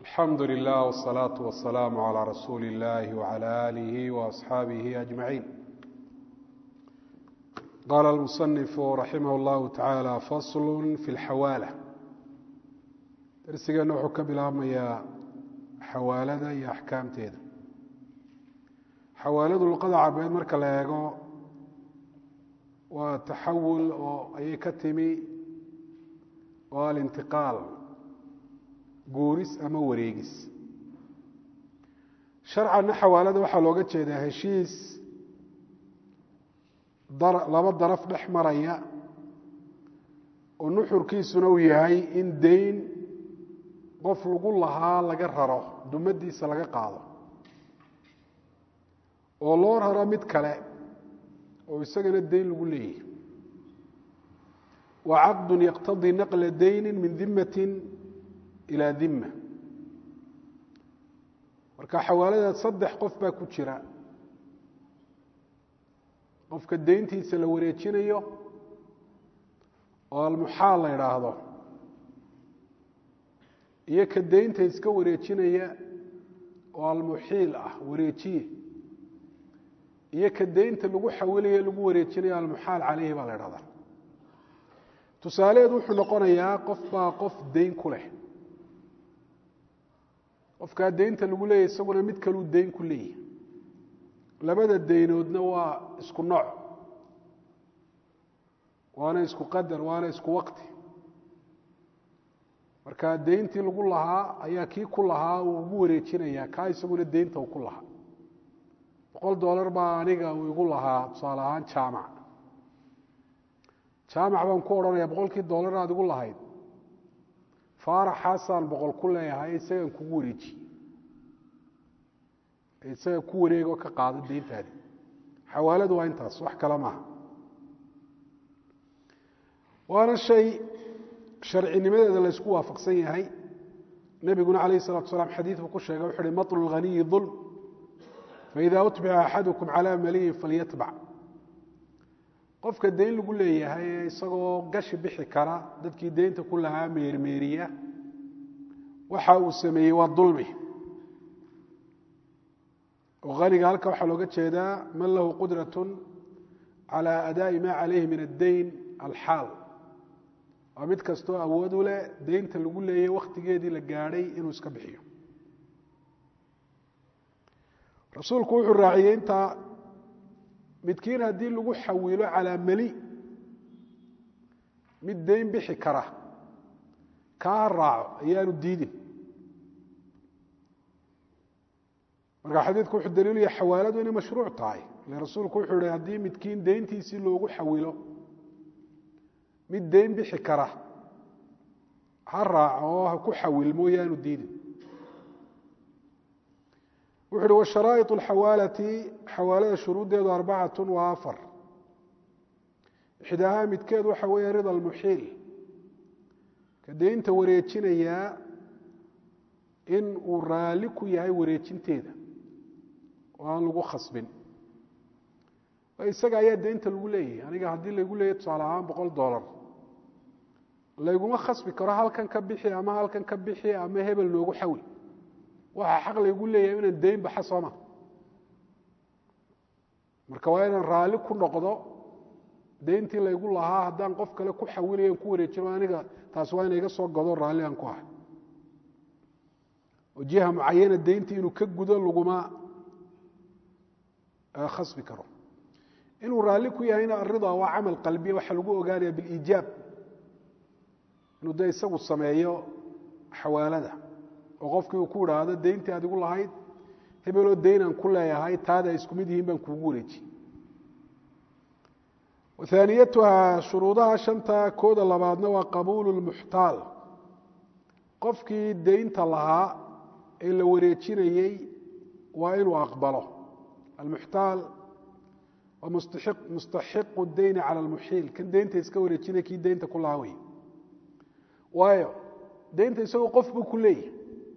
alxamdu lilah wالsalaaةu wasalaamu عalى rasuuli اllahi wعalى alihi وaصxaabihi ajmaciin qaala اlmusanifu raximah اllahu tacaala fasl fi اlxawaala darsigeenna wuxuu ka bilaabmayaa xawaalada iyo axkaamteeda xawaaladu luqada carbeed marka la eego waa taxawul oo ayay ka timi oo alintiqaal guuris ama wareegis sharcanna xawaalada waxaa looga jeedaa heshiis laba daraf dhex maraya oo nuxurkiisuna uu yahay in deyn qof lagu lahaa laga raro dumadiisa laga qaado oo loo raro mid kale oo isagana deyn lagu leeyahy wa caqdu yaqtadii naqla dayni min dimati ilaa dima marka xawaaladaad saddex qof baa ku jira qofka deyntiisa la wareejinayo oo almuxaal la idhaahdo iyo ka deynta iska wareejinaya oo almuxiil ah wareejiye iyo ka deynta lagu xawilayo lagu wareejinayo almuxaal caleyhi baa la idhahdaa tusaaleheedu wuxuu noqonayaa qof baa qof deyn ku leh qofkaa deynta lagu leeyahy isaguna mid kaluu deyn ku leeyahy labada deynoodna waa isku nooc waana isku qadar waana isku waqti marka deyntii lagu lahaa ayaa kii ku lahaa uu ugu wareejinayaa kaa isaguna deynta uu ku lahaa boqol dollar baa aniga uu igu lahaa tusaale ahaan jaamac jaamac baan ku odhanaya boqolkii dollar aad igu lahayd faaraxaasaan boqol ku leeyahay isagaan kugu wareeji isaga ku wareego ka qaado deyntaadi xawaaladu waa intaas wax kale maaha waana shay sharcinimadeeda la ysku waafaqsan yahay nebiguna calayh salatu salaam xadiid buu ku sheegay wuxu uhi maطlu lghaniyi dulm faida utbica axadukum calaa maliyin falyatbac qofka deyn lagu leeyahay ee isagoo gashi bixi kara dadkii deynta ku lahaa meermeeriya waxa uu sameeyey waa dulmi oo haniga halka waxaa looga jeedaa man lahu qudraة calى adaaءi ma calayhi min addeyn alxaal waa mid kastoo awood u leh deynta lagu leeyay wakhtigeedii la gaadhay inuu iska bixiyo rasuulku wuxuu raaciyey intaa midkiin haddii lagu xawilo calaa meli mid deyn bixi kara kaa ha raaco ayaanu diidin marka xadiidku wuxuu daliilu yahay xawaaladu inay mashruuc tahay ile rasuulku wuxuu ihi haddii midkiin deyntiisii loogu xawilo mid deyn bixi kara ha raaco oo ha ku xawilmo yaanu diidin wuxu uhi washaraa'iط اlxawaalati xawaalada shuruuddeedu arbacatu waa afar ixdaahaa midkeed waxa weeye rida almuxiil ka deynta wareejinayaa in uu raalli ku yahay wareejinteeda oo aan lagu khasbin isaga ayaa deynta lagu leeyahay aniga haddii laygu leeyahy tusaale ahaan boqol dollar layguma khasbi karo halkan ka bixi ama halkan ka bixi ama hebel noogu xawi waxaa xaq laygu leeyahay inaan deyn baxa sooma marka waa inaan raalli ku noqdo deyntii laygu lahaa haddaan qof kale ku xawilaya an ku wareejino aniga taas waa ina iga soo godo raalli aan ku ahay oo jiha mucayana deyntii inuu ka gudo laguma khasbi karo inuu raalli ku yahayna arida waa camal qalbiya waxaa lagu ogaanaya biliijaab inuu de isagu sameeyo xawaalada oo qofkii uu ku idhaahdo deyntii aad igu lahayd hebeloo deynaan ku leeyahay taada ay isku mid yihiin baan kuugu wareeji wathaaniyatuha shuruudaha shanta kooda labaadna waa qabuulu lmuxtaal qofkii deynta lahaa ee la wareejinayey waa inuu aqbalo almuxtaal waa mustaxiqu deyni cala almuxiil kan deynta iska wareejinaya kii deynta ku lahaa wey waayo deynta isagoo qof buu ku leeyahy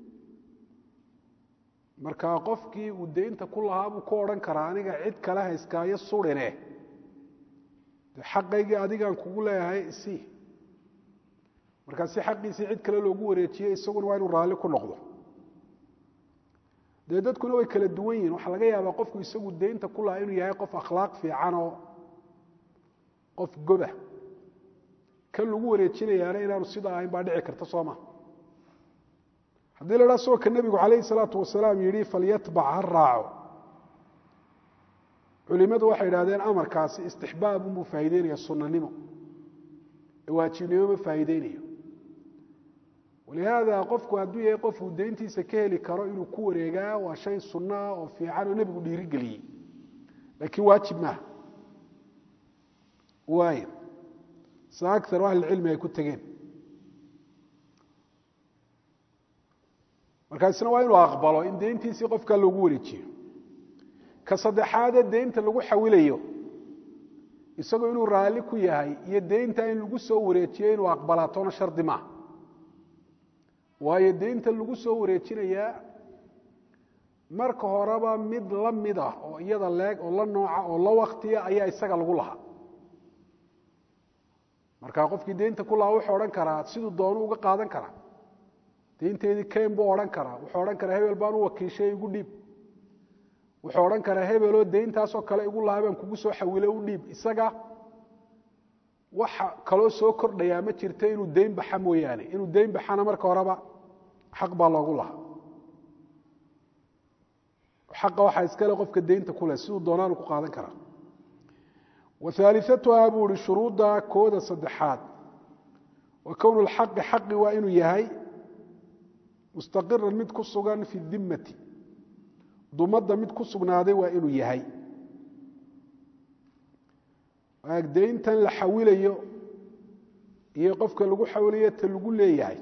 marka qofkii uu deynta ku lahaa buu ku odhan karaa aniga cid kale hayskaayo surine de xaqaygii adigaan kugu leeyahay isii markaa si xaqiisii cid kale loogu wareejiye isaguna waa inuu raalli ku noqdo dee dadkuna way kala duwan yihin waxaa laga yaabaa qofku isagu deynta ku lahaa inuu yahay qof akhlaaq fiican oo qof goba kan lagu wareejinayaana inaanu sidaa ahayn baa dhici karta soo ma haddii la dhaa soo ka nebigu calayhi salaatu wasalaam yidhi falyatbac ha raaco culimadu waxay idhahdeen amarkaasi istixbaab unbuu faa'ideynaya sunanimo waajibnimo ma faa'iideynayo walihaada qofku hadduu yahay qofuu deyntiisa ka heli karo inuu ku wareegaa waa shay sunno ah oo fiican oo nebigu dhiirigeliyey laakiin waajib maaha waay sa aar ahlicilmi ay ku tegeen markaasna waa inuu aqbalo in deyntiisii qofkaa loogu wareejiyo ka saddexaadee deynta lagu xawilayo isagoo inuu raalli ku yahay iyo deynta in lagu soo wareejiyo inuu aqbalaatoona shardi maaha waayo deynta lagu soo wareejinayaa marka horeba mid la mid ah oo iyada leeg oo la nooca oo la waktiya ayaa isaga lagu lahaa marka qofkii deynta ku lahaa wuxuu odhan karaa siduu doonu uga qaadan karaa deynteedii ken buu odhan karaa wuxuu odhan karaa hebel baan u wakiishay igu dhiib wuxuu odhan karaa hebeloo deyntaasoo kale igu lahaa baan kugu soo xawile u dhiib isaga waxa kaloo soo kordhayaa ma jirto inuu deyn baxa mooyaane inuu deyn baxana marka horeba xaq baa loogu lahaa xaqa waxaa iskale qofka deynta ku leh siduu doonaanu ku qaadan karaa wahaaliatuhaa buu ihi shuruudda kooda saddexaad wa kownu lxaqi xaqi waa inuu yahay mustaqiran mid ku sugan fi dimmati dumadda mid ku sugnaaday waa inuu yahay deyntan la xawilayo iyo qofka lagu xawilayo ta lagu leeyahay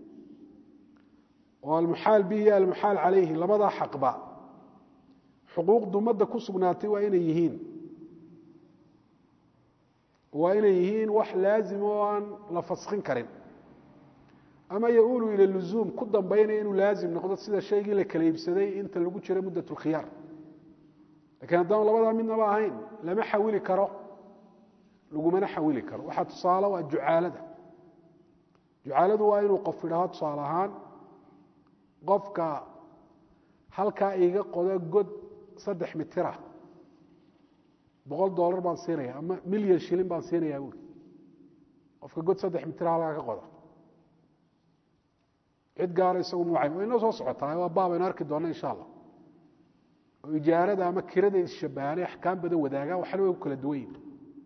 oo almuxaal bihi iyo almuxaal calayhi labadaa xaqba xuquuq dumadda ku sugnaatay waa inay yihiin waa inay yihiin wax laazim oo aan la faskin karin ama yaulu ila luzuum ku dambaynaya inuu laazim noqdo sida shaygii la kala iibsaday inta lagu jiro muddat lkhiyaar lakiin haddaan labadaa midnaba ahayn lama xawili karo lagumana xawili karo waxaa tusaale waa jucaalada jucaaladu waa inuu qof idhaho tusaale ahaan qofka halkaa iga qodo god saddex mitira boqol dollar baan siinaya ama milyan shilin baan siinayaa buuri qofka god saddex mitira halkaa ka qoda cid gaara isagu mucay way inoo soo socotaa waa baabaynu arki doonna insha allah oo ijaarada ama kirada isshabahanay axkaam badan wadaagaan waxna way ku kala duwan yihin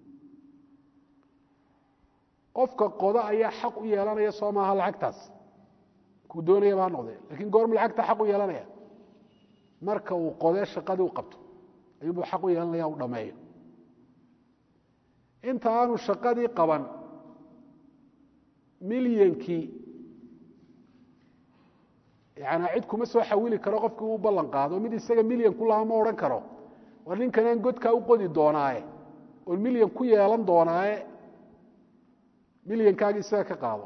qofka qoda ayaa xaq u yeelanaya soo maaha lacagtaas kuu doonayaba ha noqdee lakiin goormu lacagta xaq u yeelanaya marka uu qodee shaqadii u qabto ayuunbuu xaq u yeelanaya u dhameeyo inta aanu shaqadii qaban milyankii yani cid kuma soo xawili karo qofkii uu ballan qaado mid isaga milyan ku lahaa ma odhan karo war ninkanaan godkaa u qodi doonaaye oon milyan ku yeelan doonaaye milyankaagi isaga ka qaado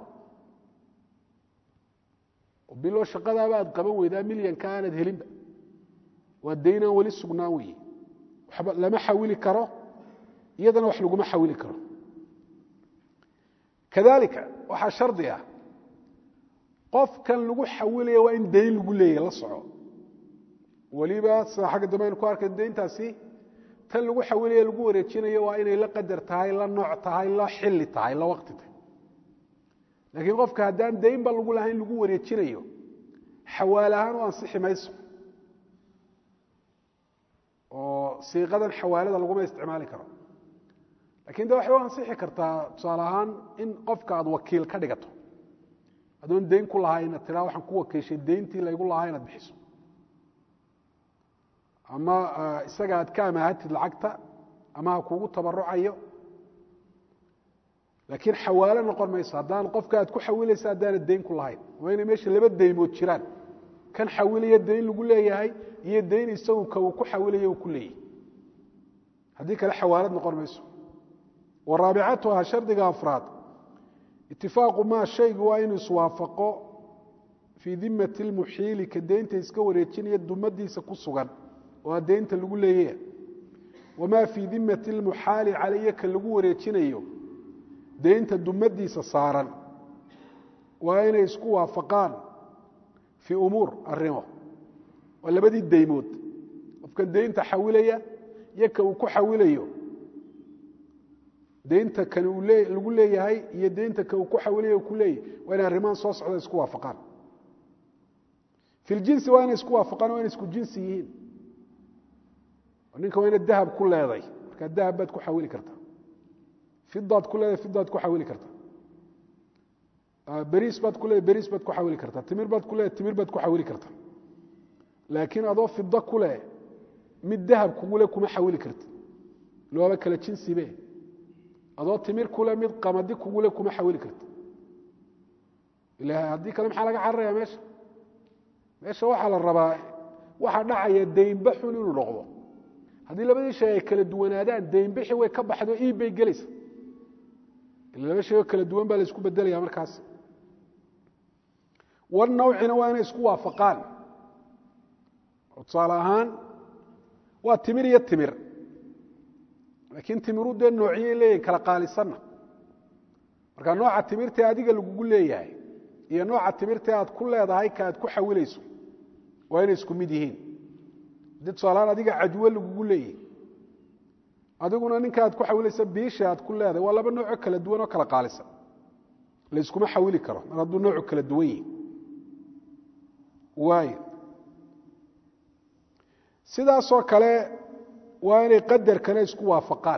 bilo shaqadaaba aad qaban weydaa milyanka aanad helinba waa daynaan weli sugnaan weeye waxba lama xawili karo iyadana wax laguma xawili karo kadalika waxaa shardi ah qofkan lagu xawilaya waa in dayn lagu leeyahy la soco weliba sida xagga dambe aynu ku arkay dayntaasi tan lagu xawilaya lagu wareejinayo waa inay la qadar tahay la nooc tahay la xili tahay la waqti tahay laakiin qofka haddaan daynba lagu lahayn lagu wareejinayo xawaal ahaan u ansixi mayso oo siiqadan xawaalada laguma isticmaali karo lakin de waxay u ansixi kartaa tusaale ahaan in qofka aad wakiil ka dhigato adoon dayn ku lahaa inaad tiraa waxaan ku wakiishay dayntii laygu lahaa inaad bixiso ama isaga aad ka amaahatid lacagta ama ha kugu tabarucayo laakiin xawaalo noqon mayso haddaan qofka aad ku xawilaysa haddaanad dayn ku lahayn waa inay meesha laba daymood jiraan kan xawilaya dayn lagu leeyahay iyo dayn isagu ka uu ku xawilaya uu ku leeyahay haddii kale xawaalad noqon mayso wa raabicatuha shardiga afraad itifaaqu maa shaygu waa inuu iswaafaqo fii dimati lmuxiili ka deynta iska wareejinaya dumadiisa ku sugan oo a deynta lagu leeyaya wamaa fii dimati lmuxaali calaya ka lagu wareejinayo deynta dumadiisa saaran waa inay isku waafaqaan fii umuur arimo waa labadii daymood qofkan daynta xawilaya iyo ka uu ku xawilayo daynta kan uu lagu leeyahay iyo daynta ka uu ku xawilayo ku leeyahy waa inay arrimahan soo socda isku waafaqaan fi ljinsi waa inay isku waafaqaan waa inay isku jinsi yihiin ninka waa ina dahab ku leeday markaa dahab baad ku xawili kartaa fidaad ku leedahay fidaad ku xawili kartaa beriis baad ku leedahay beriis baad ku xawili kartaa timir baad ku leedahay timir baad ku xawili kartaa laakiin adoo fida ku leh mid dahab kugule kuma xawili karti loaba kala jinsibe adoo timir kule mid qamadi kugule kuma xawili karti ila haddii kale maxaa laga cararaya meesha meesha waxaa la rabaa waxaa dhacaya daynba xun inuu noqdo haddii labadii shay ay kala duwanaadaan daynbixi way ka baxdo iib bay gelaysa ila laba shay oo kala duwan baa la isku bedelaya markaas war nawcina waa inay isku waafaqaan tusaale ahaan waa timir iyo timir laakiin timiru dee noociyay leeyihin kala qaalisanna marka nooca timirtee adiga lagugu leeyahay iyo nooca timirtee aad ku leedahay ka aad ku xawilayso waa inay isku mid yihiin haddii tusaalahaan adiga cajwo lagugu leeyahay adiguna ninka aad ku xawilaysa biisha aad ku leedahay waa laba noocoo kala duwan oo kala qaalisan layskuma xawili karo mar hadduu noocu kala duwan yihi waayo sidaasoo kale waa inay qadarkana isku waafaqaan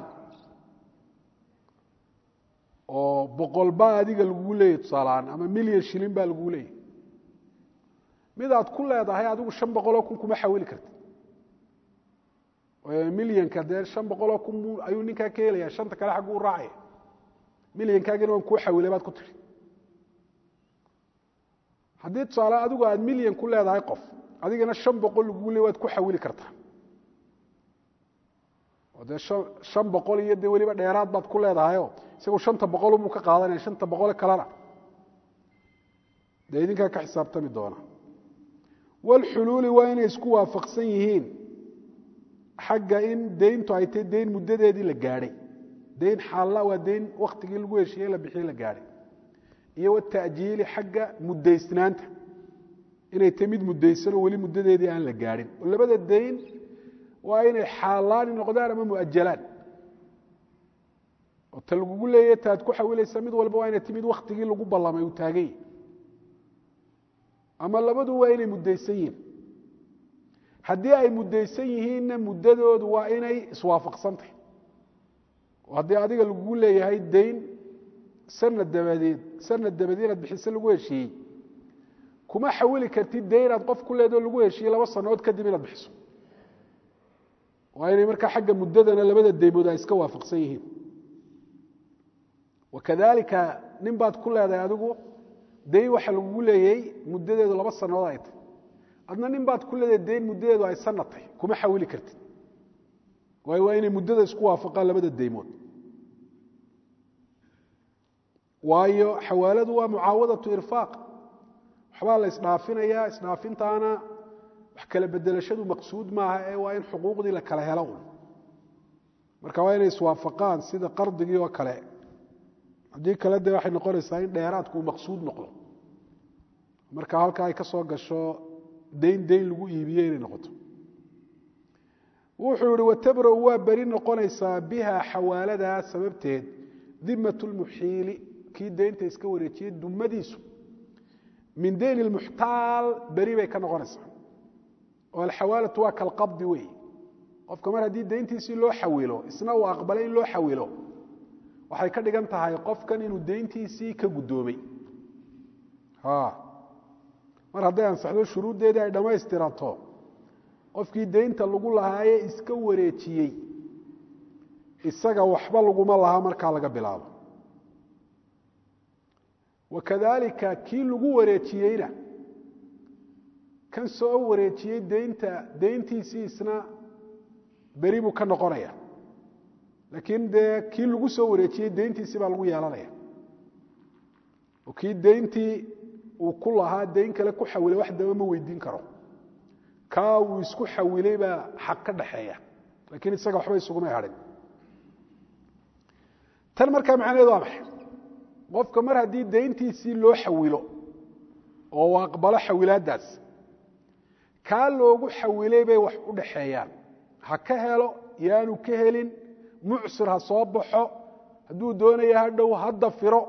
oo boqol baa adiga lagugu leeyahy tusaalahaan ama milyan shilin baa lagugu leeyahy mid aad ku leedahay adigu shan boqoloo kun kuma xawili karti milyanka dee shan boqoloo kun ayuu ninkaa ka helaya shanta kale xaggu u raacaya milyankaagina waan kuu xawilay baad ku tiri haddii tusaale adigu aad milyan ku leedahay qof adigana shan boqol lagugu leey waad ku xawili kartaa oo dee shan boqol iyo dee weliba dheeraad baad ku leedahayo isagu shanta boqolubuu ka qaadanaya shanta boqole kalena dee idinkaa ka xisaabtami doona walxuluuli waa inay isku waafaqsan yihiin xagga in dayntu ay tahy dayn muddadeedii la gaadhay dayn xaalla waa dayn wakhtigii lagu heshiiyey la bixiyey la gaadhay iyo wata'jiili xagga muddaysnaanta inay tahy mid muddaysanoo weli muddadeedii aan la gaadhin oo labada dayn waa inay xaalaani noqdaan ama muajalaan oo ta lagugu leeyahy ta ad ku xawilaysa mid walba waa inay ti mid wakhtigii lagu ballamay uu taagany ama labadu waa inay muddaysan yihiin haddii ay muddaysan yihiinna muddadoodu waa inay iswaafaqsantahy oo haddii adiga lagugu leeyahay dayn sanad dabadeed sanad dabadeed inaad bixiso lagu heshiiyey kuma xawili kartid dayn inaad qof ku leedoo lagu heshiiyey laba sannadood kadib inaad bixiso waa inay markaa xagga muddadana labada daymood ay iska waafaqsan yihiin wakadalika nin baad ku leedahay adigu dayn waxa lagugu leeyay muddadeedu laba sannadood ay tahy adna nin baad ku leedahay dayn muddadeedu ay sanatay kuma xawili kartid waayo waa inay muddada isku waafaqaan labada daymood waayo xawaaladu waa mucaawadatu irfaaq waxbaa la isdhaafinayaa isdhaafintaana wax kala bedelashadu maqsuud maaha ee waa in xuquuqdii la kala helo un marka waa inay iswaafaqaan sida qardigii oo kale haddii kale dee waxay noqonaysaa in dheeraadku uu maqsuud noqdo marka halkaa ay ka soo gasho dayn dayn lagu iibiye inay noqoto wuxuu yihi watabra-u waa beri noqonaysaa biha xawaaladaa sababteed dimat lmuxiili kii daynta iska wareejiyey dumadiisu min dayn lmuxtaal beri bay ka noqonaysaa oo alxawaalatu waa kalqabdi wey qofka mar haddii dayntiisii loo xawilo isna uu aqbalay in loo xawilo waxay ka dhigan tahay qofkan inuu dayntiisii ka guddoomay mar hadday ansaxdo shuruuddeedii ay dhammaystirato qofkii daynta lagu lahaaye iska wareejiyey isaga waxba laguma laha markaa laga bilaabo wakadalika kii lagu wareejiyeyna kan soo wareejiyey daynta dayntiisii isna beri buu ka noqonaya laakiin dee kii lagu soo wareejiyey dayntiisii baa lagu yeelanaya oo kii dayntii uu ku lahaa dayn kale ku xawilay wax daba ma weydiin karo kaa uu isku xawilay baa xaq ka dhaxeeya laakiin isaga waxba isuguma hadhin tan markaa macnaheedu waa maxay qofka mar haddii dayntiisii loo xawilo oo uu aqbalo xawilaaddaas kaa loogu xawilay bay wax u dhaxeeyaan ha ka helo yaanu ka helin mucsir ha soo baxo hadduu doonaya ha dhow hadda firo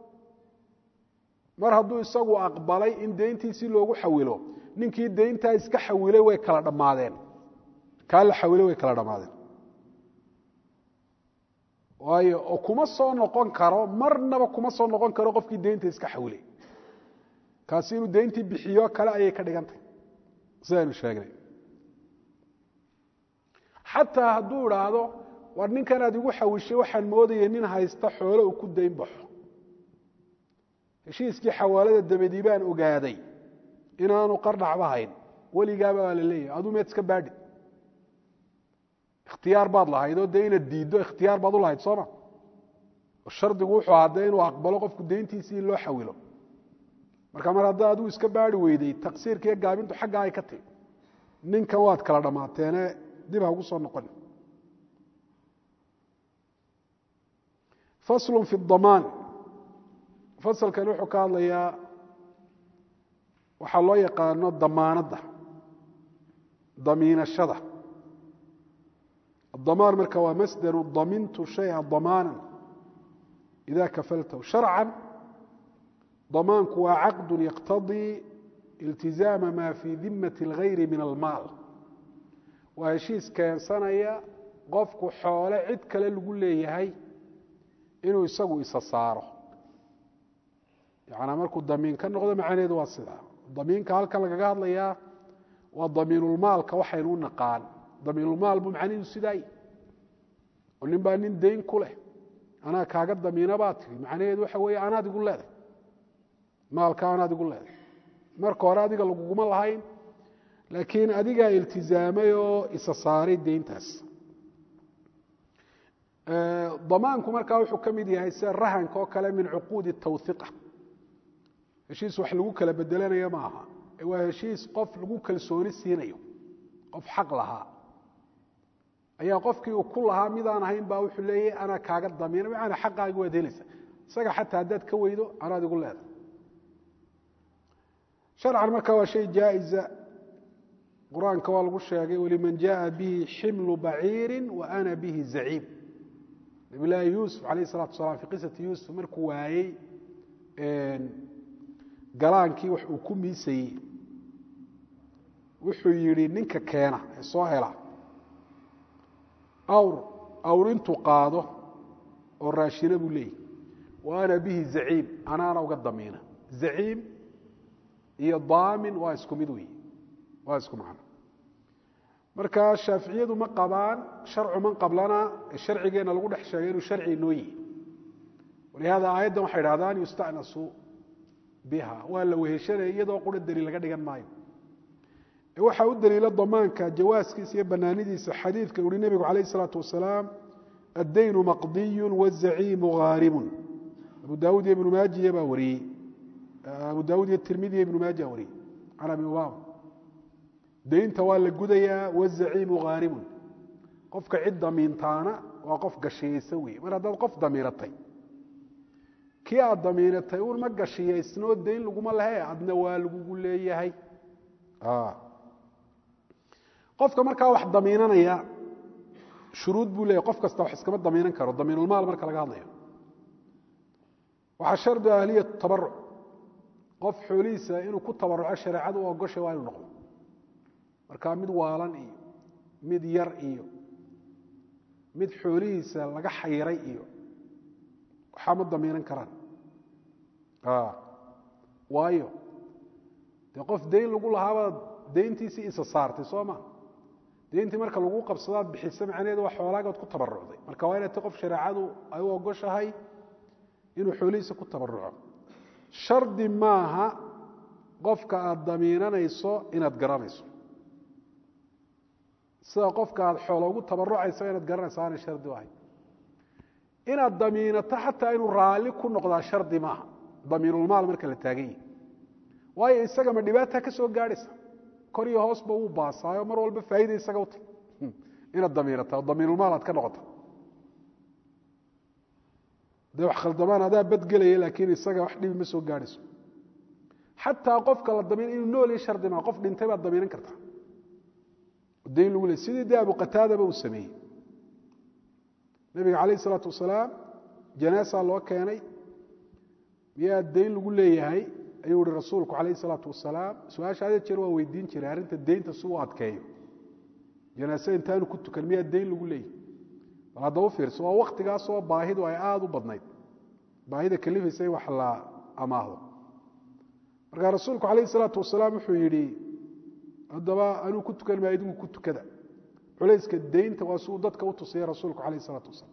mar hadduu isagu aqbalay in deyntiisii loogu xawilo ninkii deyntaa iska xawilay way kala dhammaadeen kaa la xawilay way kala dhammaadeen waayo oo kuma soo noqon karo marnaba kuma soo noqon karo qofkii deynta iska xawilay kaasi inuu deyntii bixiyo kale ayay ka dhigan tahay sidaynu sheegnay xataa hadduu idhaahdo war ninkanaad igu xawishay waxaan moodayay nin haysta xoolo uu ku dayn baxo heshiiskii xawaalada dabadii baan ogaaday inaanu qardhacba hayn weligaaba baa la leeyahay aduu meed iska baadhi ikhtiyaar baad lahayd oo dee inaad diiddo ikhtiyaar baad u lahayd sooma shardigu wuxuu ahaa dee inuu aqbalo qofku deyntiisii in loo xawilo marka mar hadda aduu iska baari weyday taqsiirka iyo gaabintu xaggaa ay ka timi ninkan waad kala dhammaateene dib ha ugu soo noqon faslu fi damaan fasalkan wuxuu ka hadlayaa waxaa loo yaqaano damaanadda damiinashada الضمان marka waa masdr damintu شhayئa ضamاana إida kafaltahu شharca ضamaanku waa caqd yqtadii اltiزaama ma fii dimaة الغayri min almaal waa heshiis keensanaya qofku xoole cid kale lagu leeyahay inuu isagu isa saaro yana markuu damiin ka noqdo macnaheedu waa sidaa damiinka halkan lagaga hadlayaa waa damiinulmaalka waxaynu u naqaan damiinulmaal buu macnihiidu sidaay oo nin baa nin dayn ku leh anaa kaaga damiina baa tiri macnaheedu waxa weeye anaad igu leedahay maalka anaad igu leedahay marka hore adiga laguguma lahayn laakiin adigaa iltizaamay oo isa saaray deyntaas damaanku markaa wuxuu ka mid yahay sida rahanka oo kale min cuquudi tawhiqa heshiis wax lagu kala bedelanayo ma aha waa heshiis qof lagu kalsooni siinayo qof xaq lahaa ayaa qofkii uu ku lahaa midaan ahayn baa wuxuu leeyahy anaa kaaga damiina maana xaqaagi waad helaysa isaga xataa haddaad ka weydo anaad igu leedahay sharcan marka waa shay jaa'iza qur-aanka waa lagu sheegay waliman jaءa bihi ximlu baciiri wa ana bihi zaciim nabi laahi yuusuf alayh الsalatu asalaam fi qisati yuusuf markuu waayey galaankii wax uu ku miisayey wuxuu yidhi ninka keena ee soo hela awr awr intuu qaado oo raashina buu leeyahy wa ana bihi zaciim anaana uga damiina zaciim iyo daamin waa isku mid weyi waa isku macno marka shaaficiyadu ma qabaan sharcu man qablana ee sharcigeenna lagu dhex sheegay inuu sharci inoo yihi walihada aayaddan waxay idhahdaan yusta'nasu biha waa la weheshanaya iyadoo qura daliil laga dhigan maayo waxaa u daliila damaanka jawaaskiisa iyo banaanidiisa xadiidka uhi nebigu calayh isalaatu wasalaam addaynu maqdiyu wazaciimu haarimun abu daawud iyo ibnu maajiya baa wariyey abu daawud iyo tirmidi iyo ibnu maaja wariyey can abi umaama daynta waa la gudayaa wazaciimu haarimun qofka cid damiintaana waa qof gashiyeysa wey mar haddaad qof damiiratay kii aad damiinatay un ma gashiyaysnoo dayn laguma lehe adna waa lagugu leeyahay qofka markaa wax damiinanaya shuruud buu leeyahy qof kasta wax iskama damiinan karo damiinulmaal marka laga hadlayo waxaa shardi ahliya tabaruc qof xoolihiisa inuu ku tabaruco shareecadu u ogoshay waa inuu noqdo marka mid waalan iyo mid yar iyo mid xoolihiisa laga xayiray iyo waxaa ma damiinan karaan waayo dee qof dayn lagu lahaabaad dayntiisii isa saartay soo ma dayntii marka lagu qabsadaad bixisa macnaheedu waa xoolaagaad ku tabarucday marka waa inay ta qof shareecadu ay u ogoshahay inuu xoolihiisa ku tabaruco shardi maaha qofka aad damiinanayso inaad garanayso sida qofka aad xoolo ugu tabarucaysa inaad garanayso aanay shardi u ahayn inaad damiinato xataa inuu raalli ku noqdaa shardi maaha damiinulmaal marka la taagan yahi waayo isaga ma dhibaata ka soo gaadhaysa kor iyo hoosba wuu baasaayo mar walba faa'iida isaga uta inaad damiinata oo damiinulmaal aad ka noqota dee wax khaldamaan adaa badgelaya laakiin isaga wax dhibi ma soo gaadhayso xataa qofka la damiin inuu nool iyo shardi maa qof dhintay baad damiinan kartaa dayn lagu leey sidii dee abu qataadaba uu sameeyey nebiga calayh isalaatu wasalaam janaasaa loo keenay miyaa dayn lagu leeyahay ayuu ihi rasuulku calayh isalaatu wasalaam su-aasha hadee jeer waa weydiin jiray arrinta deynta si uu adkeeyo janaase intaanu ku tukan miyaa dayn lagu leeyahay bal haddaba u fiirso waa waktigaasoo baahidu ay aada u badnayd baahida kalifaysa in wax la amaahdo markaa rasuulku calayh isalaatu wasalaam wuxuu yidhi haddaba anuu ku tukan maa idigu ku tukada culayska deynta waa si uu dadka u tusaya rasuulku calayh isalaatu wasalaam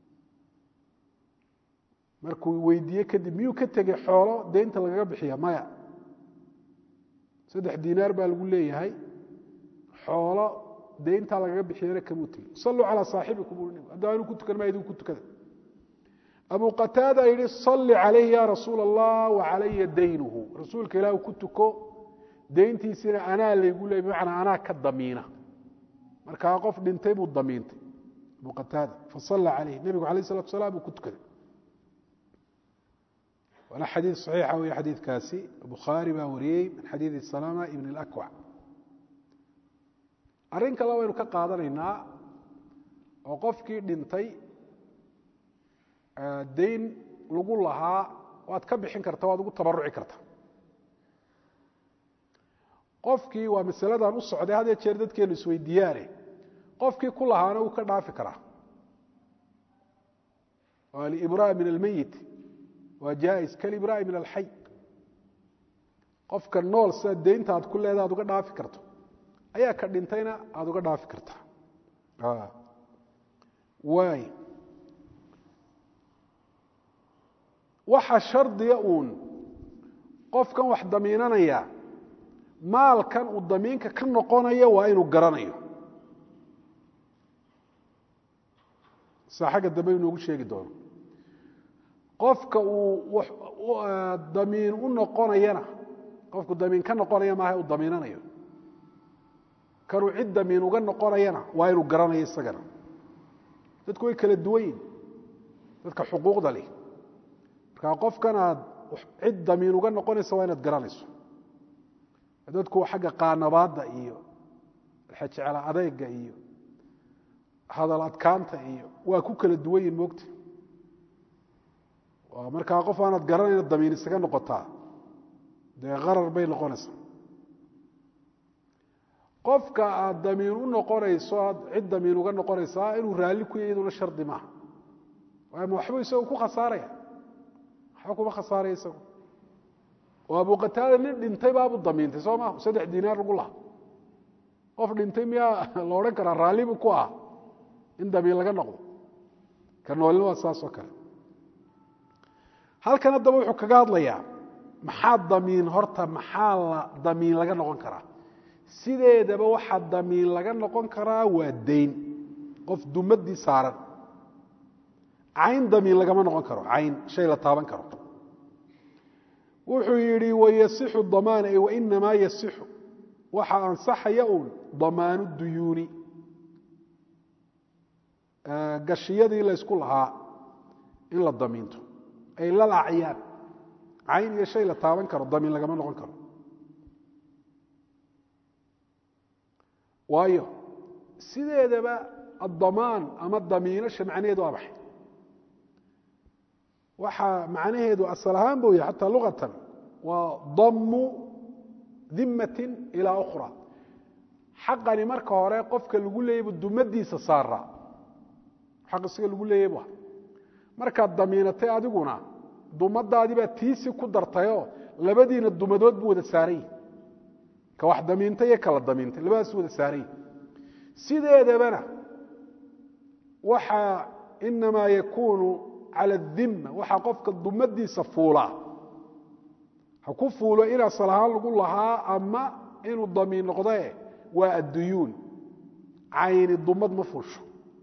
markuu weydiiye kadib miyuu ka tegey xoolo deynta lagaga bixiya maya saddex diinaar baa lagu leeyahay xoolo deyntaa lagaga bixiyana kamuu tegey salluu calaa saaxibikum ui haddaba anuu ku tukan maa idigu ku tukada abu qataada yihi salli calayhi ya rasuula allah wa calaya daynuhu rasuulka ilaah ku tuko deyntiisina anaa laygu leey bimacnaa anaa ka damiina markaa qof dhintay buu damiintay abu qataada fasalla calayh nebigu alayh salatu salaam uu ku tukaday waana xadiid saxiixa wey xadiidkaasi bukhaari baa wariyey min xadiidi salama ibn اlakwac arrin kale waynu ka qaadanaynaa oo qofkii dhintay dayn lagu lahaa waad ka bixin karta waad ugu tabaruci karta qofkii waa masaladan u socday had jeer dadkeenu isweydiiyaane qofkii ku lahaana wuu ka dhaafi karaa alibraa min almeyit waa jaais kalibraa min alxay qofka nool sida deynta aad ku leeda aad uga dhaafi karto ayaa ka dhintayna aada uga dhaafi kartaa waay waxa shardiga uun qofkan wax damiinanaya maalkan uu damiinka ka noqonayo waa inuu garanayo saa xagga dambe inoogu sheegi doono qofka uu damiin u noqonayana qofku damiin ka noqonaya maaha uu damiinanayo kanuu cid damiin uga noqonayana waa inuu garanayo isagana dadku way kala duwan yihin dadka xuquuqda leh markaa qofkan aad cid damiin uga noqonaysa waa inaad garanayso dadku xagga qaanabaadda iyo xejecla adeyga iyo hadal adkaanta iyo waa ku kala duwan yihin moogta markaa qof aanaad garanayna damiin isaga noqotaa dee qarar bay noqonaysaa qofka aad damiin u noqonayso aad cid damiin uga noqonaysaa inuu raalli ku yahy iyaduna shardi maaha waama waxbuu isagu ku khasaaraya waxba kuma khasaaraya isagu oo abu qataada nin dhintay baabuu damiintay soo maa saddex diinaar lagu laha qof dhintay miyaa la odhan karaa raalli buu ku ah in damiin laga noqdo ka noolina waa saas oo kale halkan haddaba wuxuu kaga hadlayaa maxaa damiin horta maxaa la damiin laga noqon karaa sideedaba waxaa damiin laga noqon karaa waa dayn qof dumadii saaran cayn damiin lagama noqon karo cayn shay la taaban karo wuxuu yidhi wayasixu damaan ay wainamaa yasixu waxa ansaxaya uun damaanu duyuuni gashiyadii laysku lahaa in la damiinto ay lal acyaan cayn iyo shay la taaban karo damiin lagama noqon karo waayo sideedaba addamaan ama damiinasha macnaheedu waa maxay waxaa macnaheedu asal ahaan buu yahay xataa luqatan waa dammu dimatin ilaa ukhra xaqani marka hore qofka lagu leeyaybu dumadiisa saaraa xaq isaga lagu leeyay bu markaad damiinatay adiguna dumadaadibaa tiisi ku dartayoo labadiina dumadood buu wada saarany ka wax damiintay iyo kala damiintay labadaas wada saarany sideedabana waxaa inamaa yakuunu cala adimma waxaa qofka dumadiisa fuulaa ha ku fuulo in asal ahaan lagu lahaa ama inuu damiin noqdee waa adduyuun cayni dumad ma fuusho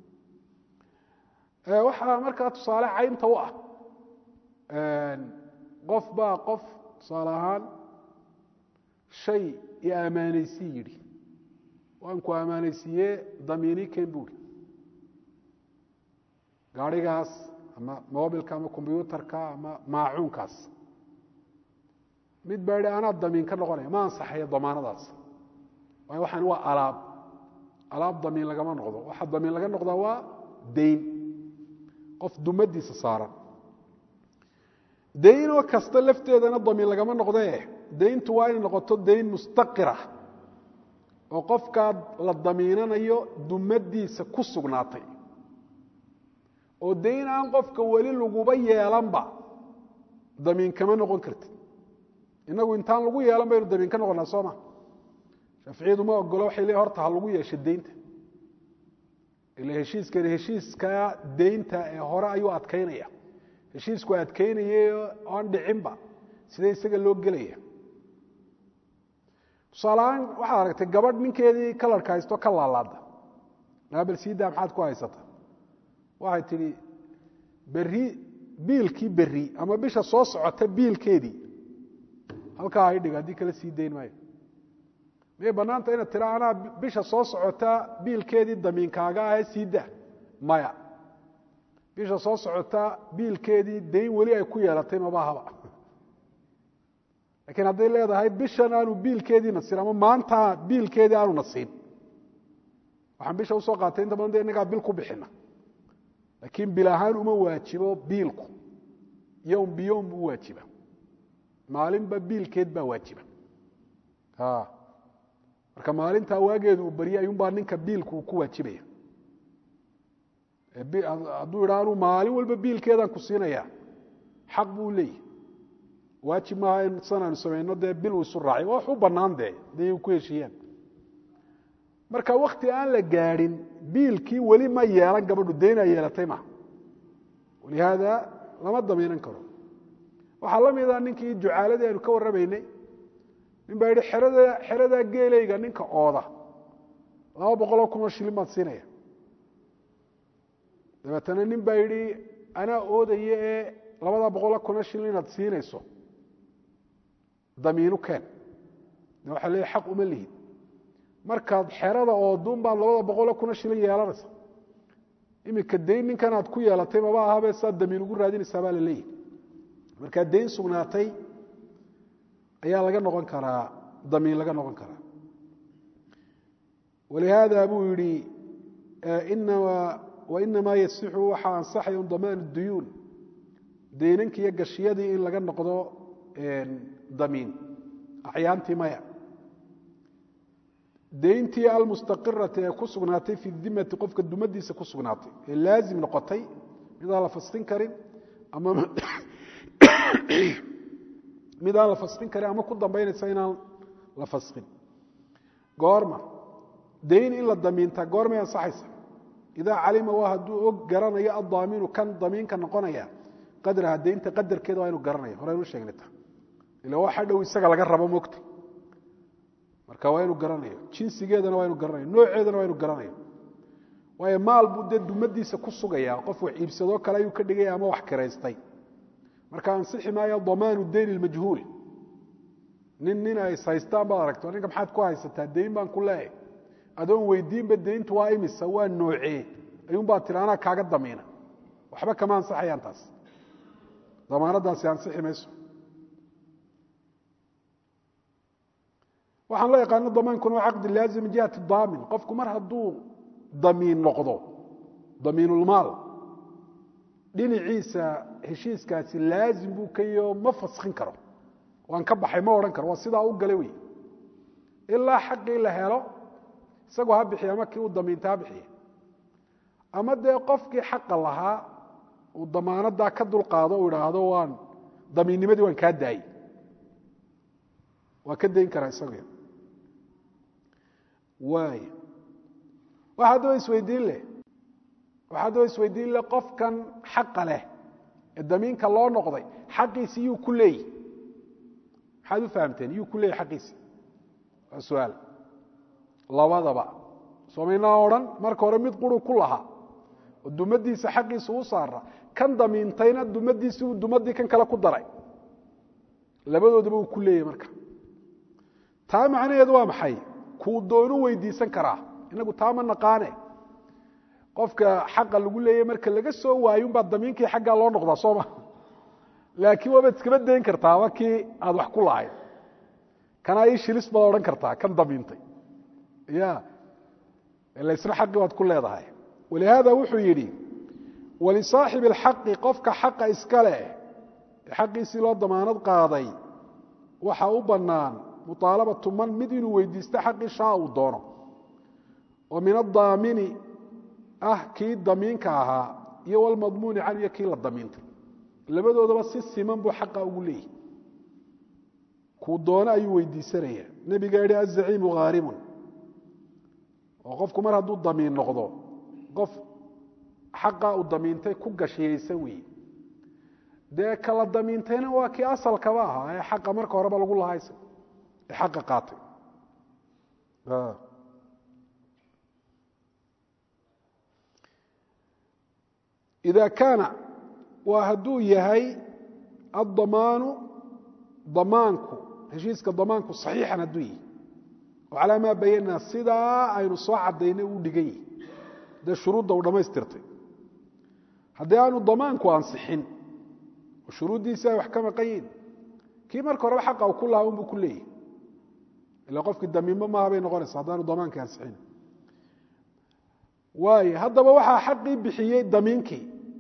waxaa markaa tusaale caynta u ah qof baa qof tusaale ahaan shay i ammaanaysi yidhi waan ku ammaanaysiiye damiini ken buuri gaarigaas ama mobilka ama kombyuutarka ama maacuunkaas mid baa yihi anaa damiin ka noqonaya ma ansaxayo damaanadaas waayo waxaan waa alaab alaab damiin lagama noqdo waxa damiin laga noqdaa waa dayn qof dumadiisa saaran daynoo kasta lafteedana damiin lagama noqdee dayntu waa inay noqoto dayn mustaqira oo qofkaa la damiinanayo dumadiisa ku sugnaatay oo dayn aan qofka weli laguba yeelanba damiin kama noqon kartid inagu intaan lagu yeelan baynu damiin ka noqonaa soo ma shaaficiyadu ma ogolo waxay leeyihin horta ha lagu yeesho deynta ila heshiiskani heshiiska deynta ee hore ayuu adkaynaya heshiisku adkaynaya oan dhicinba sidee isaga loo gelaya tusaaleahaan waxaad aragtay gabadh ninkeedii kalarka haysto ka laalaada naabal siidaa maxaad ku haysata waxay tidhi berri biilkii berri ama bisha soo socota biilkeedii halkaa hay dhig haddii kala sii dayn maayo miyay bannaanta inaad tira anaa bisha soo socota biilkeedii damiinkaaga ahee sii daa maya bisha soo socota biilkeedii dayn weli ay ku yeelatay mabahaba laakiin hadday leedahay bishan aanu biilkeedii nasin ama maanta biilkeedii aanu nasin waxaan bisha usoo qaatay inta badan de innagaa bil ku bixina laakiin bil ahaan uma waajibo biilku yowm biyowm u waajiba maalinba biilkeed baa waajiba marka maalintaa waageedu uu baryay ayuunbaa ninka biilku uu ku waajibaya hadduu idha anuu maalin walba biilkeedaan ku siinaya xaq buu leeyahy waajib maaha in san aanu samayno dee bil uu isu raacay waa wax u bannaan dee haday ku heshiiyaan marka wakti aan la gaadhin biilkii weli ma yeelan gabadhu daynaa yeelatay maha walihaada lama damiinan karo waxaa la mida ninkii jucaaladii aynu ka warramaynay nin baa yidhi xerada xeradaa geelayga ninka ooda laba boqoloo kunoo shilin baad siinaya dabeetana nin baa yidhi anaa oodaya ee labadaa boqoloo kunoo shilin inaad siinayso damiinu keen de waxaa leeyahy xaq uma lihid markaad xerada ooduun baad labada boqoloo kunoo shilin yeelanaysa iminka dayn ninkan aad ku yeelatay maba ahabe saad damiin ugu raadinaysaa baa la leeyahy markaa dayn sugnaatay ayaa laga noqon karaa damiin laga noqon karaa walihaada buu yihi wainamaa yasixu waxaa ansaxaya un damaan duyuun daynanki iyo gashiyadii in laga noqdo damiin acyaantii maya dayntii almustaqirati ee ku sugnaatay fi dimati qofka dumadiisa ku sugnaatay ee laazim noqotay midaan la faskin karin ama mid aan la faskin karin ama ku dambaynaysa inaan la faskin goorma dayn in la damiintaa goormay ansaxaysa idaa calima waa hadduu og garanayo addaaminu kan damiinka noqonaya qadraha daynta qadarkeeda waa inu garanaya horeynu sheegnayta ila waxa dhow isaga laga rabo mogta marka waa inu garanayo jinsigeedana waa inu garanayo nooceedana waa inu garanayo waayo maal buu dee dumadiisa ku sugaya qof wax iibsadoo kale ayuu ka dhigaya ama wax kiraystay marka ansixi maayo damaanu dayn ilmajhuul nin nin ay haystaan baad aragto ninka maxaad ku haysataa dayn baan ku leeyahay adoon weydiinba dayntu waa imisa waa noocee ayuunbaa tiri anaa kaaga damiina waxba kama ansaxayaan taas damaanadaasi ansixi mayso waxaan loo yaqaano damaankuna waa caqdi laazim min jihati daamin qofku mar hadduu damiin noqdo damiinulmaal dhinaciisa heshiiskaasi laazim buu ka yaho ma faskin karo waan ka baxay ma odhan karo waa sidaa u gala wey ilaa xaqii la helo isagoo ha bixiya ama kii uu damiinta ha bixiya ama dee qofkii xaqa lahaa uu damaanadaa ka dulqaado uu idhaahdo waan damiinnimadii waan kaa daayey waa ka dayn karaa isagu waay waxa haddaba isweydiin leh waxa haddaba isweydiin leh qofkan xaqa leh ee damiinka loo noqday xaqiisi yuu ku leeyi maxaad u fahamteen yuu ku leeyahy xaqiisi waa su-aal labadaba soomaynaa odhan marka hore mid quru ku lahaa oo dumadiisa xaqiisa u saara kan damiintayna dumadiisi uu dumadii kan kale ku daray labadoodaba uu ku leeyahy marka taa macnaheedu waa maxay kuu doonu weydiisan karaa inagu taa ma naqaane qofka xaqa lagu leeyahy marka laga soo waayo unbaa damiinkii xaggaa loo noqdaa soo ma laakiin waabaad iskama dayn kartaa wa kii aad wax ku lahayd kanaa ii shilis baad odhan kartaa kan damiintay ya ila isna xaqii baad ku leedahay walihaada wuxuu yidhi walisaaxibi اlxaqi qofka xaqa iska leh ee xaqiisii loo damaanad qaaday waxa u bannaan muطaalabatu man mid inuu weydiisto xaqii shaa uu doono oo min adaamini ah kii damiinka ahaa iyo wlmadmuuni can iyo kii la damiintay labadoodaba si siman buu xaqa ugu leeyahy kuu doono ayuu weydiisanaya nebiga yihi azaciimu haarimun oo qofku mar hadduu damiin noqdo qof xaqa uu damiintay ku gashiyaysan weeye dee kala damiintayna waa kii asalkaba ahaa ee xaqa marka horeba lagu lahaysa ee xaqa qaatay ida kaana waa hadduu yahay addamaanu damaanku heshiiska damaanku saxiixan hadduu yahay oo calaa maa bayanaa sidaa aynu soo cadaynay uu dhigan yahi dee shuruudda uu dhammaystirtay haddii aanu damaanku ansixin oo shuruuddiisi ay wax ka maqan yihin kii marka horeba xaqa uu ku lahaa unbuu ku leeyahy ila qofkii damiinmo maaha bay noqonaysa haddaanu damaankii ansixin waayo haddaba waxaa xaqii bixiyey damiinkii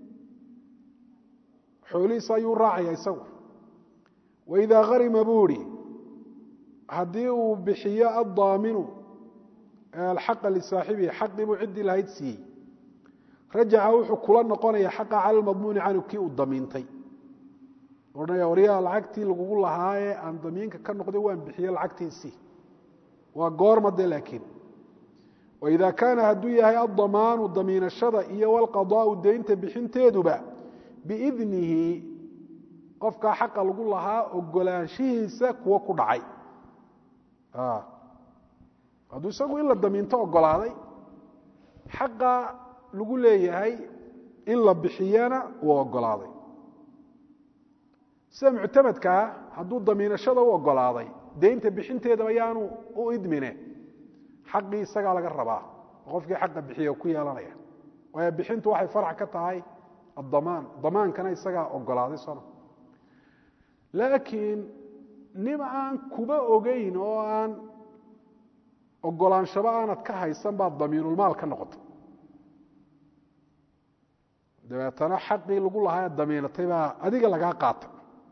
xoolihiisa ayuu raacaya isagu waidaa harima buu ihi haddii uu bixiyo addaaminu alxaqa lisaaxibihi xaqii buu ciddii lahayd siiyey rajaca wuxuu kula noqonaya xaqa cala lmadmuuni canhu kii uu damiintay odhanaya waryaa lacagtii lagugu lahaayee aan damiinka ka noqday waan bixiye lacagtiisii waa goorma de laakiin waida kaana hadduu yahay addamaanu damiinashada iyo walqadaau deynta bixinteeduba biidnihi qofkaa xaqa lagu lahaa ogolaanshihiisa kuwo ku dhacay hadduu isagu in la damiinto ogolaaday xaqa lagu leeyahay in la bixiyana uu ogolaaday sida muctamadkaa hadduu damiinashada u ogolaaday deynta bixinteedaba yaanu u idmine xaqii isagaa laga rabaa oo qofkii xaqa bixiya ku yeelanaya waayo bixintu waxay farac ka tahay addamaan damaankana isagaa ogolaaday soma laakiin nim aan kuba ogeyn oo aan ogolaanshaba aanad ka haysan baad damiinulmaal ka noqotay dabeetana xaqii lagu lahaa damiinatay baa adiga lagaa qaatay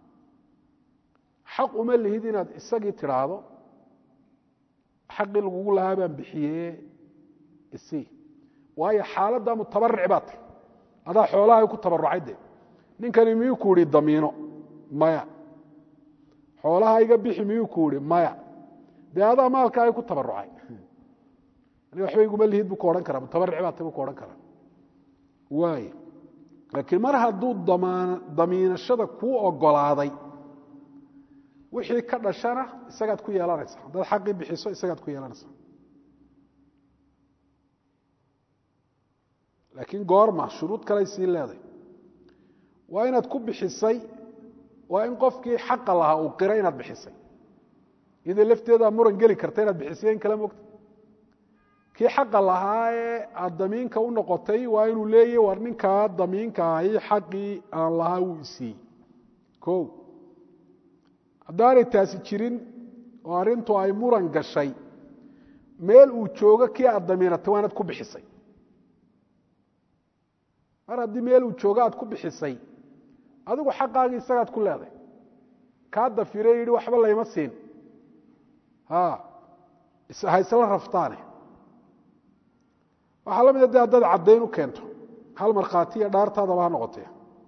xaq uma lihid inaad isagii tidhaahdo xaqii lagugu lahaa baan bixiye isii waayo xaaladda mutabaric baa tay adaa xoolahay ku tabarucay de ninkani miyuu ku ihi damiino maya xoolaha iga bixi miyuu ku ihi maya dee adaa maalkaaga ku tabarucay aniga waxba iguma lihid buu ku odhan karaa mutabaric baa tay buu ku odhan karaa waay laakiin mar hadduu damiinashada kuu ogolaaday wixii ka dhashana isagaad ku yeelanaysa haddaad xaqii bixiso isagaad ku yeelanaysa laakiin goorma shuruud kaley sii leeday waa inaad ku bixisay waa in qofkii xaqa lahaa uu qira inaad bixisay iyadoo lafteedaa muran geli karta inaad bixisay in kala mogta kii xaqa lahaa ee aad damiinka u noqotay waa inuu leeyahy war ninkaa damiinka ahi xaqii aan lahaa wuu isiiyey o haddaanay taasi jirin oo arrintu ay muran gashay meel uu joogo kii aad damiinatay waa inaad ku bixisay mar haddii meel uu joogo aad ku bixisay adigu xaqaagii isagaad ku leeday kaa dafire yidhi waxba layma siin ha isla raftaane waxaa la mida de haddaad caddayn u keento hal markhaatiya dhaartaadaba ha noqotee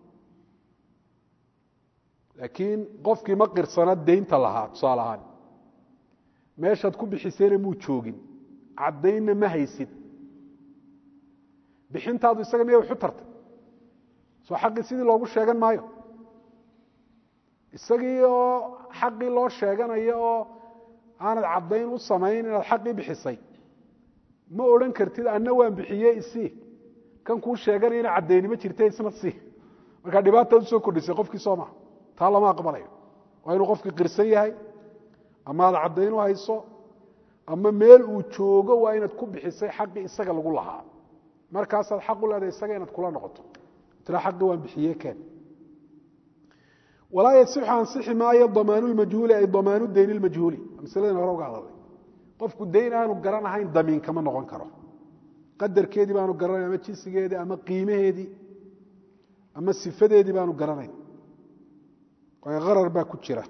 laakiin qofkii ma qirsana daynta lahaa tusaale ahaan meeshaad ku bixisayna muu joogin caddaynna ma haysid bixintaadu isaga miyay waxu tartay soo xaqii sidii loogu sheegan maayo isagii oo xaqii loo sheeganayo oo aanad caddayn u samayn inaad xaqii bixisay ma odhan kartid anna waan bixiye isii kan kuu sheeganayana caddaynimo jirta isna sii markaa dhibaataad usoo kordhisay qofkii soo maha taa lama aqbalayo waa inuu qofkii qirsan yahay ama aad caddayn u hayso ama meel uu joogo waa inaad ku bixisay xaqii isaga lagu lahaa markaasaad xaq u leedahay isaga inaad kula noqoto tira xaqii waan bixiye keen walaa yasixu ansixi maayo damaanu lmajhuuli ay damaanu dayn lmajhuuli masladan hore uga hadalay qofku dayn aanu garan ahayn damiin kama noqon karo qadarkeedii baanu garanayn ama jinsigeedii ama qiimaheedii ama sifadeedii baanu garanayn waayo qarar baa ku jira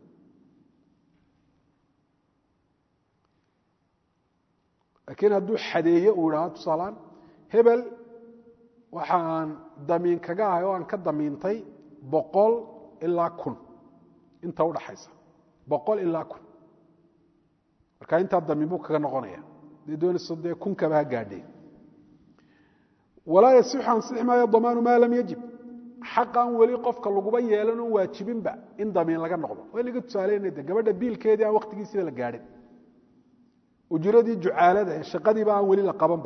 laakiin hadduu xadeeye uu idhaahdo tusaalaan hebel waxa aan damiin kaga ahay oo aan ka damiintay boqol ilaa kun inta udhaxaysa boqol ilaa kun marka intaa damiin buu kaga noqonaya dee doonayso dee kunkaba ha gaadheen walaa yasixu ansixi maayo damaanu maa lam yajib xaqan weli qofka laguba yeelan oon waajibinba in damiin laga noqdo waa inaga tusaaleyna de gabadha biilkeedii aan waktigiisiiba la gaadhin ujuradii jucaalada ee shaqadiiba aan weli la qabanba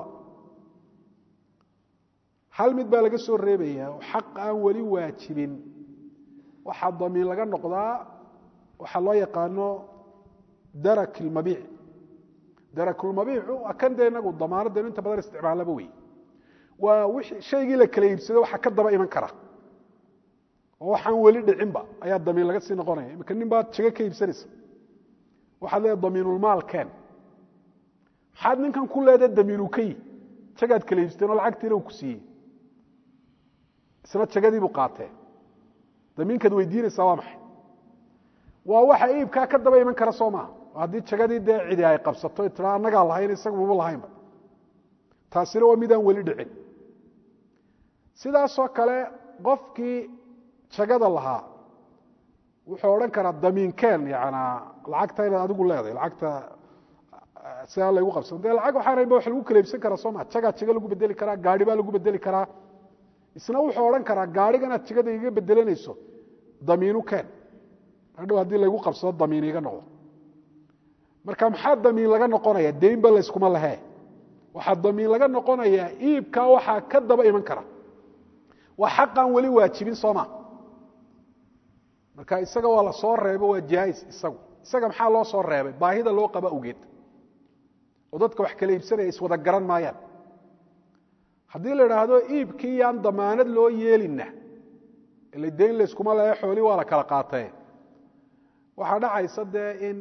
hal mid baa laga soo reebayaa oo xaq aan weli waajibin waxaa damiin laga noqdaa waxaa loo yaqaano darak ilmabiic darakulmabiicu waa kan dee inagu damaanadeenu inta badan isticmaalaba wey waa wixii shaygii la kala iibsado waxaa ka daba iman kara oo waxaan weli dhicinba ayaa damiin laga sii noqonaya imika nin baad jago ka iibsanaysa waxaad leedahay damiinulmaal keen maxaad ninkan ku leedahay damiinu ka yi jagaad kala iibsateen oo lacagtiina uu ku siiyey isna jagadiibuu qaatee damiinkaad weydiinaysaa waa maxay waa waxa iibkaa ka daba iman kara soo maaha haddii jagadii dee cidi ay qabsato tiraa annagaa lahayn isaga maba lahaynba taasina waa midaan weli dhicin sidaasoo kale qofkii jagada lahaa wuxuu odhan karaa damiinkeen yanaa lacagta inaad adigu leedahay lacagta sidaa laygu qabsan dee lacag waxaan haynba wax lagu kala iibsan karaa soo maa jagaa jaga lagu bedeli karaa gaari baa lagu bedeli karaa isna wuxuu odhan karaa gaariganaad jagada iga bedelanayso damiinu keen hadhow haddii laygu qabsado damiin iga noqdo marka maxaa damiin laga noqonaya deynba layskuma lahee waxaa damiin laga noqonayaa iibkaa waxaa ka daba iman kara waa xaqaan weli waajibin sooma marka isaga waa la soo reebo waa jaais isagu isaga maxaa loo soo reebay baahida loo qaba awgeed oo dadka wax kala iibsanaya iswada garan maayaan haddii la idhaahdo iibkii yaan damaanad loo yeelina ila deyn layskuma lehe xoolii waa la kala qaatee waxaa dhacaysa dee in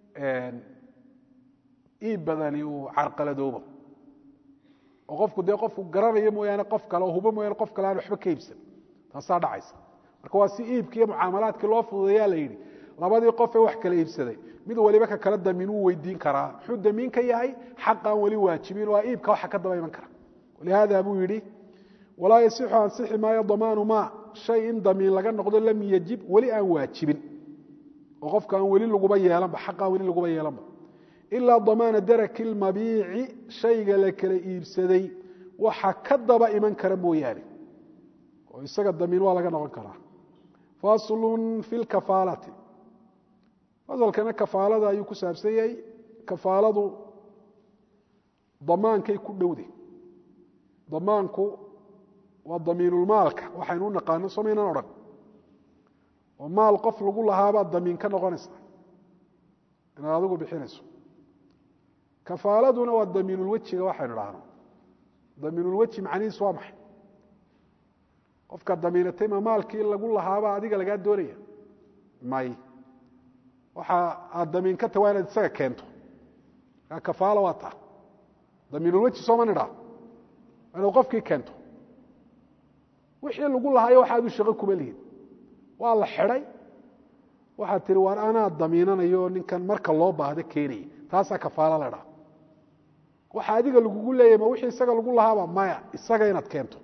iib badani uu carqaladoobo oo qofku dee qofku garanayo mooyaane qof kale oo hubo mooyaane qof kale aan waxba ka iibsan taasaa dhacaysa marka waa si iibkii iyo mucaamalaadkii loo fududeeyaa la yidhi labadii qof ee wax kala iibsaday mid waliba ka kale damiin wuu weydiin karaa muxuu damiin ka yahay xaqaan weli waajibin waa iibka waxa ka daba iman kara walihaada buu yidhi walaa yasixu ansixi maayo damaanu maa shay in damiin laga noqdo lam yajib weli aan waajibin oo qofka aan weli laguba yeelanba xaqaan weli laguba yeelanba ilaa damaana daraki lmabiici shayga la kala iibsaday waxa ka daba iman kara mooyaane oo isaga damiin waa laga noqon karaa faslun fi lkafaalati fasalkana kafaalada ayuu ku saabsan yahay kafaaladu damaankay ku dhowde damaanku waa damiinulmaalka waxaynu u naqaano somaynan odhan oo maal qof lagu lahaabaad damiin ka noqonaysa inaad adigu bixinayso kafaaladuna waa damiinulwejiga waxaynu dhahno damiinulweji macnihiisu waa maxay qofka damiinatay ma maalkii lagu lahaaba adiga lagaa doonaya may waxa aad damiin ka tahay waa inaad isaga keento kaa kafaala waa taa damiinulweji sooma nidhaa waa inaad qofkii keento wixii lagu lahaayo waxa adu shaqo kuma lihid waa la xidhay waxaad tihi waar anaa damiinanayo ninkan marka loo baahdo keenaya taasaa kafaalo la dhaa waxa adiga lagugu leeyahy ma wixii isaga lagu lahaaba maya isaga inaad keento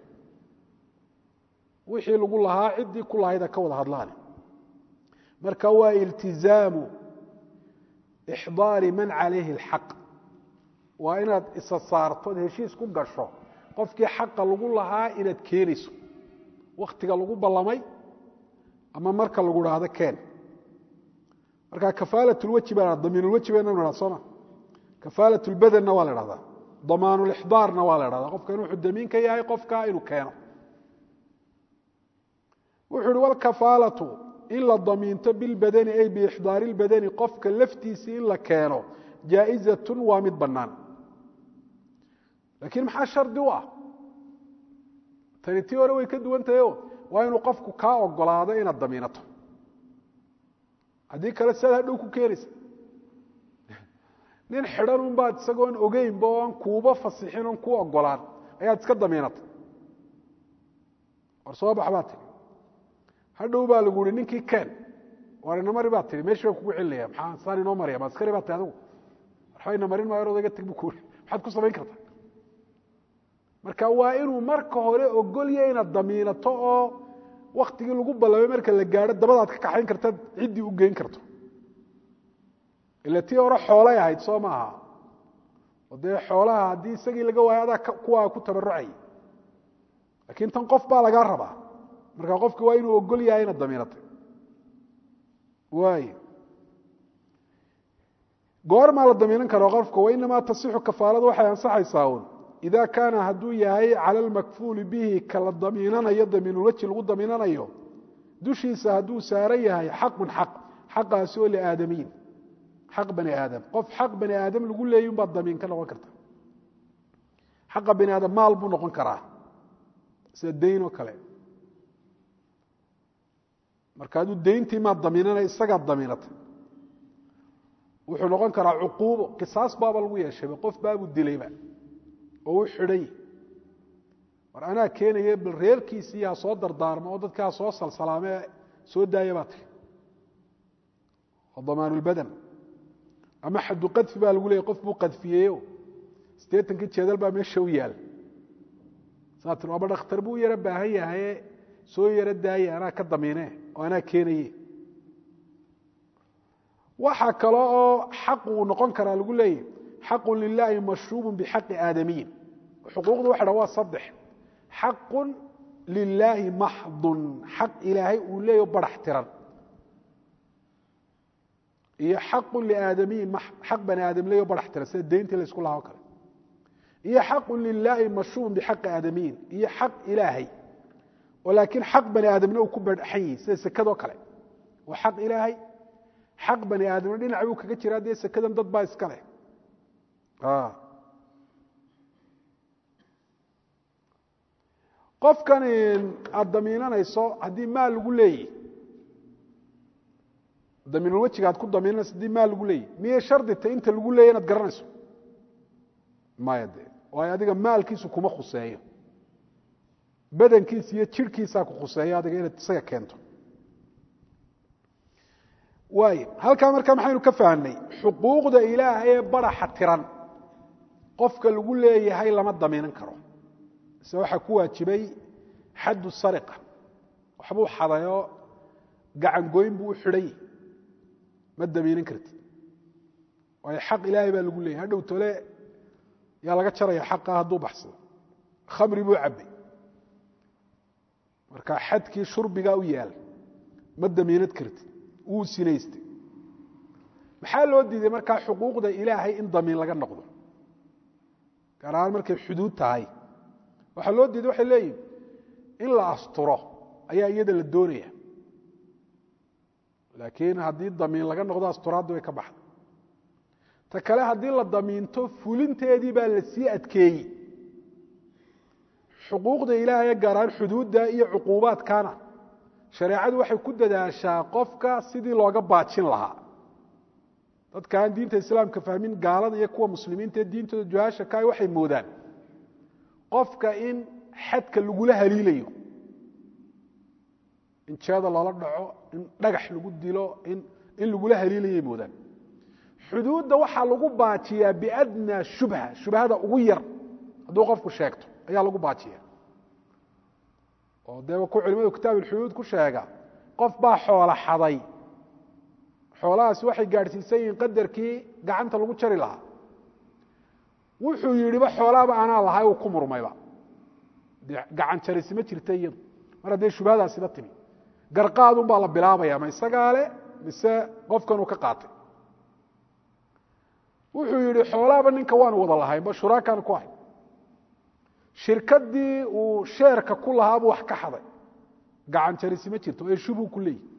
wixii lagu lahaa ciddii ku lahayda ka wada hadlaane marka waa iltizaamu ixdaari man calayhi اlxaq waa inaad isa saarto od heshiis ku gasho qofkii xaqa lagu lahaa inaad keenayso wakhtiga lagu ballamay ama marka lagu dhaahdo keen marka kafaalat lweji baa damiinulweji baynu idhahda sooma kafaalat lbadanna waa la dhahdaa damaanulixdaarna waa la dhahdaa qofka in wuxuu damiin ka yahay qofka inuu keeno wuxuu uhi walkafaalatu in la damiinto bilbadani ay biixdaari lbadani qofka laftiisii in la keeno jaa'izatun waa mid bannaan laakiin maxaa shardi u ah tani tii hore way ka duwan tahayo waa inuu qofku kaa ogolaado inaad damiinato haddii kale siaad hadhow ku keenaysa nin xidhan un baad isagoon ogeynba oo aan kuuba fasixin oon kuu ogolaan ayaad iska damiinatay war soo bax baa tihi hadhow baa lagu yihi ninkii ken war ina mari baa tihi meeshi baa kugu celinaya maxaa saan inoo maraya maaskari baa tihi adigu waxba ina marin maayo odayga tag bu ku uri maxaad ku samayn kartaa marka waa inuu marka hore ogolya inaad damiinato oo waktigii lagu ballamay marka la gaadho dabadaad ka kaxayn kartaad ciddii u geyn karto ila tii hore xoolay ahayd soo maaha oo dee xoolaha haddii isagii laga waayo adaa kuwaa ku tabarucay laakiin tan qof baa lagaa rabaa marka qofki waa inuu ogol yahay inaad damiinatay waay goormaa la damiinan karo qofka wainamaa tasixu kafaaladu waxay ansaxaysaa un ida kaana hadduu yahay cala almakfuuli bihi kala damiinanayo damiinulweji lagu damiinanayo dushiisa hadduu saaran yahay xaqun xaq xaqaasi oo liaadamiyin xaq bani aadam qof xaq bani aadam lagu leeyay unbaad damiin ka noqon karta xaqa bani aadam maal buu noqon karaa sida dayn oo kale marka hadduu dayntii maad damiinanay isagaad damiinatay wuxuu noqon karaa cuquubo qisaas baaba lagu yeeshayba qof baabuu dilayba oo u xidhay war anaa keenaye bal reerkiisii ha soo dardaarmo oo dadka ha soo salsalaamee soo daaya baa tiri oo damaanulbadan ama xaddu qadfi baa lagu leeyay qof buu qadfiyeeyo siddeetankii jeedal baa meesha u yaal saa tir aba dhakhtar buu yaro baahan yahaye soo yaro daaye anaa ka damiine oo anaa keenaye waxaa kale oo xaq uu noqon karaa lagu leeyahy xaqu lilaahi mashruubu bixaqi aadamiyin xuquuqdu waxa dha waa saddex xaqun lilaahi maxdun xaq ilaahay uu leeyaho barax tiran iyo xaqun liaadamiyin xaq bani aadam leeyaho barax tiran sida deyntii la isku lahaa o kale iyo xaqun lilaahi mashruubun bixaqi aadamiyin iyo xaq ilaahay oo laakiin xaq bani aadamna uu ku badxan yihi sida sekadoo kale waa xaq ilaahay xaq bani aadamna dhinac buu kaga jiraa dee sekadan dad baa iska leh qofkan aada damiinanayso haddii maal lagu leeyahy damiinulwejiga aad ku damiinanayso haddii maal lagu leeyahy miyay shardita inta lagu leeyay inaad garanayso maya de waayo adiga maalkiisu kuma khuseeyo badankiisa iyo jirhkiisaa ku khuseeyo adiga inaad isaga keento waay halkaa markaa maxaynu ka fahnay xuquuqda ilaahay ee baraxa tiran qofka lagu leeyahay lama damiinan karo ise waxaa ku waajibay xaddu sariqa waxbuu xadayoo gacangoyn buu u xidhay ma damiinan kartid waayo xaq ilaahay baa lagu leeyahay hadhow tole yaa laga jaraya xaqa hadduu baxsado khamri buu cabbay marka xadkii shurbigaa u yaal ma damiinad kartid wuu sinaystay maxaa loo diiday markaa xuquuqda ilaahay in damiin laga noqdo gaar ahaan markay xuduud tahay waxaa loo diiday waxay leeyihin in la asturo ayaa iyada la doonaya laakiin haddii damiin laga noqdo asturaaddi way ka baxda ta kale haddii la damiinto fulinteedii baa la sii adkeeyey xuquuqda ilaahay gaar ahaan xuduudda iyo cuquubaadkana shareecadu waxay ku dadaashaa qofka sidii looga baajin lahaa dadka aan diinta islaamka fahmin gaalada iyo kuwa muslimiinta ee diintooda juhaasha ka waxay moodaan qofka in xadka lagula haliilayo in jeeda loola dhaco in dhagax lagu dilo in in lagula haliilayay moodaan xuduudda waxaa lagu baajiyaa biadnaa shubha shubhada ugu yar hadduu qofku sheegto ayaa lagu baajiya oo dee ku culimadu kitaab ulxuduud ku sheega qof baa xoola xaday xoolahaasi waxay gaadhsiisan yihiin qadarkii gacanta lagu jari lahaa wuxuu yidhiba xoolaaba anaa lahay uu ku murmayba dee gacan jarisi ma jirta iyadu mar haddee shubhadaasiba timi garqaadun baa la bilaabaya ma isagaa le mise qofkanuu ka qaatay wuxuu yidhi xoolaaba ninka waanu wada lahayn ba shuraakaan ku ahay shirkadii uu sheerka ku lahaabuu wax ka xaday gacan jarisi ma jirto ee shubuu ku leeyihi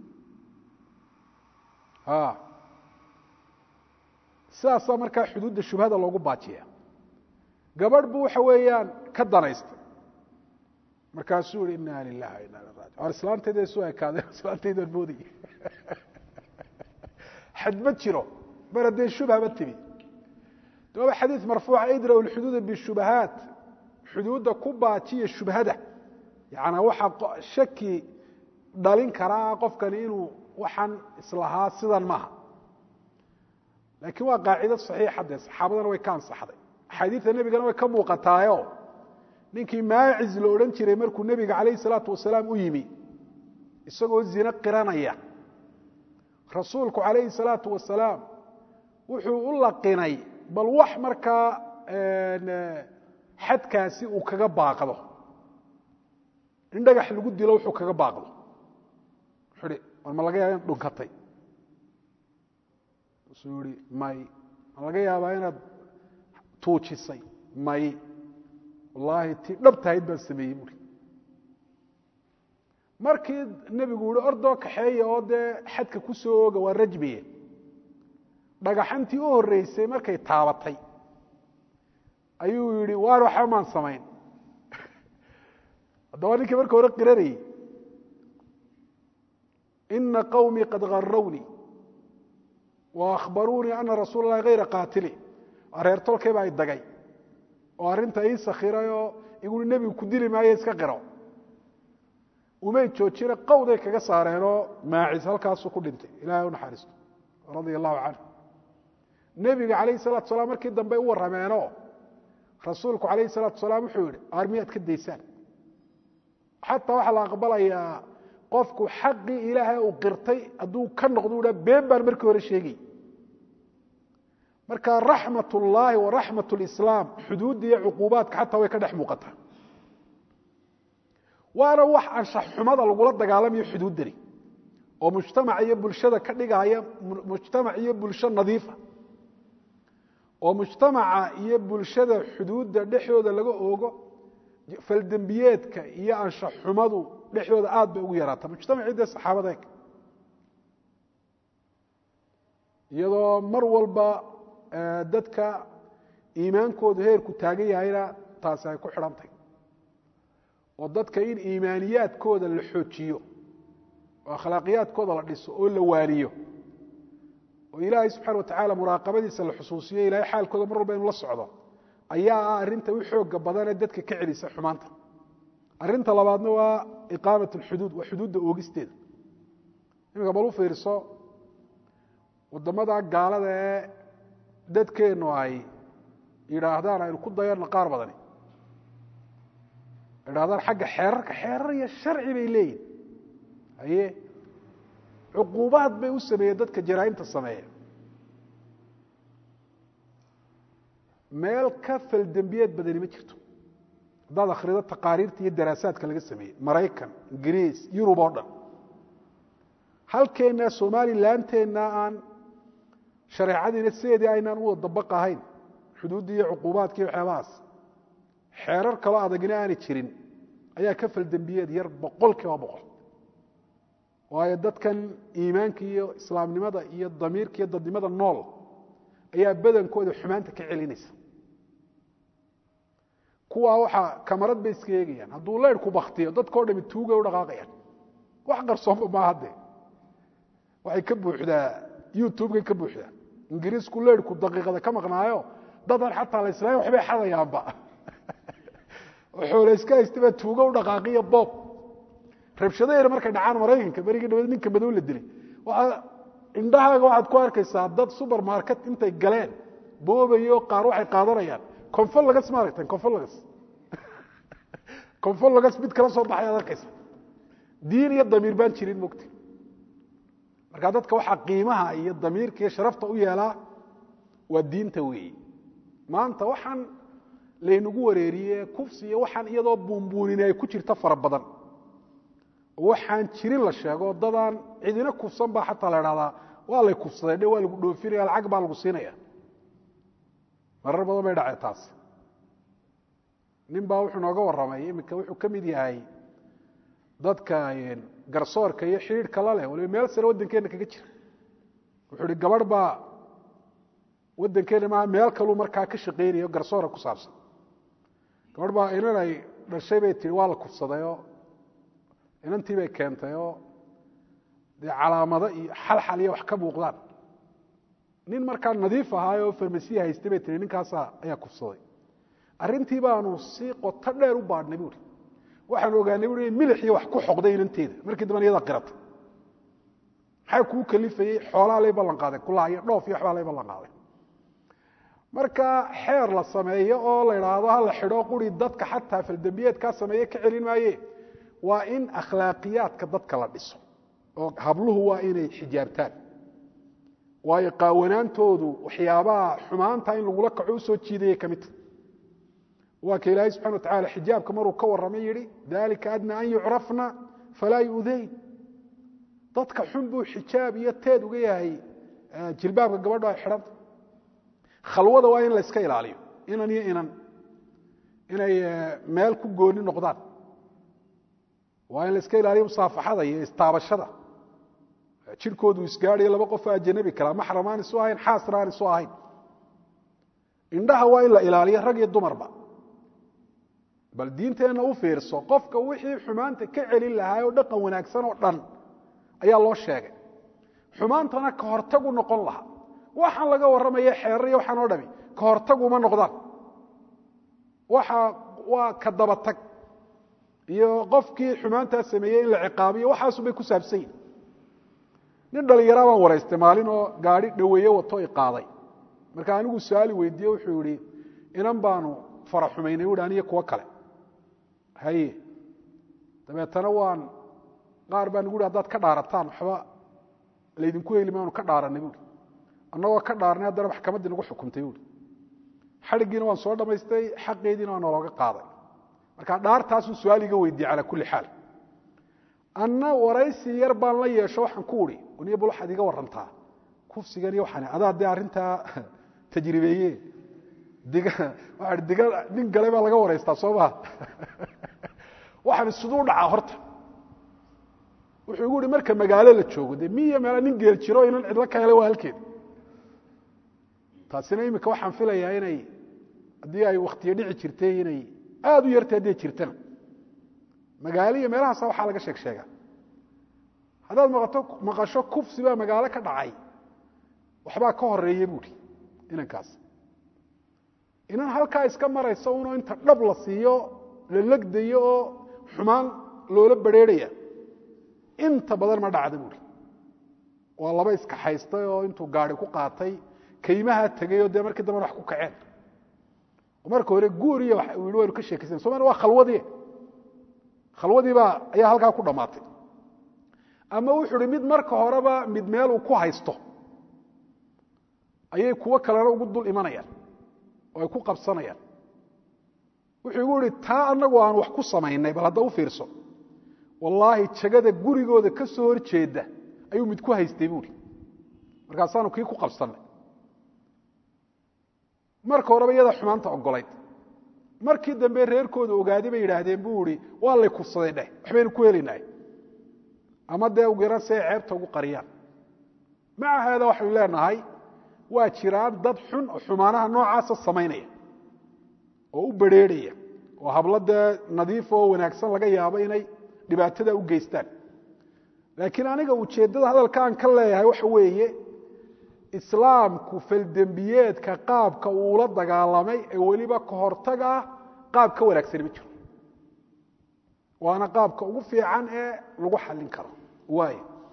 sidaasaa markaa xuduudda shubhada loogu baajiya gabadh buu waxa weeyaan ka danaystay markaasuu yihi ina lilah wa ina raji or islaantayda isu ekaadeen islaantaydaan moodaya xad ma jiro mar haddee shubhaba timi daba xadiid marfuuca idraw lxuduuda bishubahaat xuduudda ku baajiya shubhada yacanaa waxaa shaki dhalin karaa qofkani inuu waxaan islahaa sidan maaha laakiin waa qaacido saxiixa dee saxaabadana way ka ansaxday axaadiidta nebigana way ka muuqataayo ninkii maaciz la odhan jiray markuu nebiga calayhi salaatu wasalaam u yimi isagoo zine qiranaya rasuulku calayhi salaatu wasalaam wuxuu u laqinay bal wax markaa xadkaasi uu kaga baaqdo in dhagax lagu dilo wuxuu kaga baaqdo wuxuu ihi war ma laga yaaba inaad dhunkatay wuxuu ihi may ma laga yaabaa inaad tuujisay may wallaahi tii dhabtahayd baan sameeyey buuri markii nebigu yihi ordoo kaxeeya oo dee xadka ku soo ooga waa rajmiye dhagaxantii u horreysay markay taabatay ayuu yidhi waan waxba maan samayn haddaba ninkii marka hore qiranayey ina qawmii qad garawnii wa akhbaruunii ana rasuula اllahi hayra qaatili reer tolkay baa idagay oo arrinta ii sakhiray oo igui nebigu ku dili maayo iska qiro umay joojina qawday kaga saareenoo maacis halkaasuu ku dhintay ilahay u naxariisto radia allahu canhu nebiga calayhi salatu salaam markii dambe u warrameenoo rasuulku calayhi salaatu salaam wuxuu yihi armiyaad ka daysaan xataa waxaa la aqbalayaa qofku xaqii ilaahay uu qirtay hadduu ka noqdo u ha been baan markii hore sheegay marka raxmat ullaahi wa raxmat lislaam xuduudda iyo cuquubaadka xataa way ka dhex muuqataa waana wax anshax xumada lagula dagaalamayo xuduuddani oo mujtamac iyo bulshada ka dhigaya mujtamac iyo bulsho nadiifa oo mujtamaca iyo bulshada xuduudda dhexdooda laga oogo faldembiyeedka iyo anshax xumadu dhexdooda aad bay ugu yaraata mujtamacii dee saxaabada eg iyadoo mar walba dadka iimaankoodu heerku taagan yahayna taasi ay ku xidhantahy oo dadka in iimaaniyaadkooda la xoojiyo oo akhlaaqiyaadkooda la dhiso oo la waaniyo oo ilaahay subxana wa tacaala muraaqabadiisa la xusuusiyo ilahay xaalkooda mar walba inu la socdo ayaa ah arrinta u xooga badanee dadka ka celisa xumaanta arrinta labaadna waa iqaamat alxuduud waa xuduudda oogisteeda iminka bal u fiirso waddamada gaalada ee dadkeennu ay yidhaahdaan aynu ku dayarno qaar badani yidhahdaan xagga xeerarka xeerar iyo sharci bay leeyihin haye cuquubaad bay u sameeyeen dadka jaraa'imta sameeya meel ka faldembiyeed badani ma jirto haddaad akhrido taqaariirta iyo daraasaadka laga sameeyey maraykan ingiriis yurub oo dhan halkeenna somalilandteenna aan shareecadiina sideedii aynaan u wada dabaq ahayn xuduuddii iyo cuquubaadkii waxyaabahaas xeerar kaloo adagina aanay jirin ayaa ka faldembiyeed yar boqol kiiba boqol waayo dadkan iimaanka iyo islaamnimada iyo damiirka iyo dadnimada nool ayaa badankooda xumaanta ka celinaysa kuwaa waxaa kamarad bay iska eegayaan hadduu leyrhku baktiyo dadkao dhami tuugay u dhaqaaqayaan wax qarsoonba maaha dee waxay ka buuxdaa youtubekay ka buuxdaa ingiriisku leyrhku daqiiqada ka maqnaayo dadan xataa la islaam waxbay xadayaanba oo xoole iska haystaba tuugo u dhaqaaqiyo boob rabshado yar markay dhacaan maraykanka berigii dhaweed ninka madow la dilay waxaa indhahaaga waxaad ku arkaysaa dad supermarket intay galeen boobayo qaar waxay qaadanayaan confolagas ma aragteen confolagas confolagas mid kala soo baxay ad arkaysa diin iyo damiir baan jirin mogta marka dadka waxaa qiimaha iyo damiirka iyo sharafta u yeelaa waa diinta weeyi maanta waxaan laynagu wareeriye kufsi iyo waxaan iyadoo buunbuunin ay ku jirta fara badan waxaan jirin la sheego dadaan cidina kufsan baa xataa la dhahdaa waa lay kufsaday dhe waa lagu dhoofinaya lacag baa lagu siinaya marar badan bay dhacee taas nin baa wuxuu nooga warramay iminka wuxuu ka mid yahay dadka garsoorka iyo xidhiidhka la leh waliba meel sare waddankeenna kaga jira wuxuu ihi gabadh baa waddankeenna maaha meel kaluu markaa ka shaqaynayo garsoora ku saabsan gabadh baa inan ay dhashay bay tihi waa la kufsadayoo inantii bay keentay oo dee calaamado iyo xalxal iyo wax ka muuqdaan nin markaa nadiif ahaay oo farmasiya haystay bay tiri ninkaasa ayaa kufsaday arrintii baanu si qoto dheer u baadhnay buuri waxaanu ogaanay buui in milix iyo wax ku xoqday inanteeda markii dambana iyadaa qiratay maxaa kuu kalifayey xoolaa lay ballan qaaday kulaha iyo dhoof iyo waxbaa lay ballan qaaday marka xeer la sameeyo oo la idhaahdo ha la xidho quri dadka xataa faldembiyeedkaa sameeye ka celin maaye waa in akhlaaqiyaadka dadka la dhiso oo habluhu waa inay xijaabtaan waayo qaawanaantoodu waxyaabaha xumaanta in lagula kaco usoo jiidayay ka midta waa ka ilaahay subxana wa tacala xijaabka maruu ka warramay yihi dalika adna an yucrafna falaa yudayn dadka xun buu xijaab iyo teed uga yahay jilbaabka gabadho ay xidhanta khalwada waa in la iska ilaaliyo inan iyo inan inay meel ku gooni noqdaan waa in la iska ilaaliyo musaafaxada iyo istaabashada jirkoodu isgaadhayo laba qofoo ajanabi kalaa maxram aan isu ahayn xaasna aan isu ahayn indhaha waa in la ilaaliyo rag iyo dumarba bal diinteenna u fiirso qofka wixii xumaanta ka celin lahaa oo dhaqan wanaagsan oo dhan ayaa loo sheegay xumaantana ka hortagu noqon lahaa waxaan laga warramaya xeerar iyo waxaan oo dhami ka hortaguma noqdaan waxa waa ka dabatag iyo qofkii xumaantaa sameeyey in la ciqaabiyo waxaasubay ku saabsan yihin nin dhallinyaraa baan waraystay maalin oo gaadhi dhoweeye wato i qaaday marka anigu su-aali weydiiye wuxuu yihi inan baanu fara xumaynay u aniyo kuwo kale haye dabeetana waan qaar baa nagu hi hadaad ka dhaarataan waxba laydinku heli maanu ka dhaaranay buui annagoo ka dhaarnay haddana maxkamaddii nagu xukumtay buui xadhiggiina waan soo dhammaystay xaqeediina waa nalooga qaaday marka dhaartaasuu su-aal iga weydiiyey calaa kulli xaal anna waraysi yar baan la yeesho waxaan ku uhi niyo bal waxaad iga warantaa kufsigan iyo waxaan adaa dee arrintaa tajribeeye diga waxaa diga nin gale baa laga waraystaa soo maha waxaan siduu dhacaa horta wuxuu igu ihi marka magaalo la joogo dee miya meela nin geel jiro inan cidlo ka hele waa halkeed taasina imika waxaan filayaa inay haddii ay waktiyo dhici jirtay inay aada u yartay hadday jirtana magaalo iyo meelahaasa waxaa laga sheeg sheega haddaad maqato maqasho kufsi baa magaalo ka dhacay waxbaa ka horeeya buuhi inankaas inan halkaa iska maraysa unoo inta dhab la siiyo la legdayo oo xumaan loola badrheerhaya inta badan ma dhacda buuhi waa laba iskaxaystay oo intuu gaari ku qaatay kaymaha tegay oo dee markii dambana wax ku kaceen marka hore guur iyo i waynu ka sheekaysan somalia waa khalwadii khalwadii baa ayaa halkaa ku dhammaatay ama wuxuu hi mid marka horeba mid meel uu ku haysto ayay kuwo kalena ugu dul imanayaan oo ay ku qabsanayaan wuxuu igu ihi taa anagu aan wax ku samaynay bal hadda u fiirso wallaahi jagada gurigooda ka soo hor jeeda ayuu mid ku haystay buuhi markaasaanu kii ku qabsannay marka horeba iyadaa xumaanta ogolayd markii dambe reerkooda ogaaday bay yidhaahdeen buu ihi waa lay kufsaday dheh waxbaynu ku helaynahay ama dee ugu yaran si ay ceebta ugu qariyaan maca haada waxaynu leenahay waa jiraan dad xun oo xumaanaha noocaasa samaynaya oo u badrheerhaya oo hablo dee nadiif oo wanaagsan laga yaabo inay dhibaatada u geystaan laakiin aniga ujeeddada hadalka aan ka leeyahay waxa weeye islaamku faldembiyeedka qaabka uula dagaalamay ee weliba ka hortag ah qaab ka wanaagsani ma jiro waana qaabka ugu fiican ee lagu xallin karo waay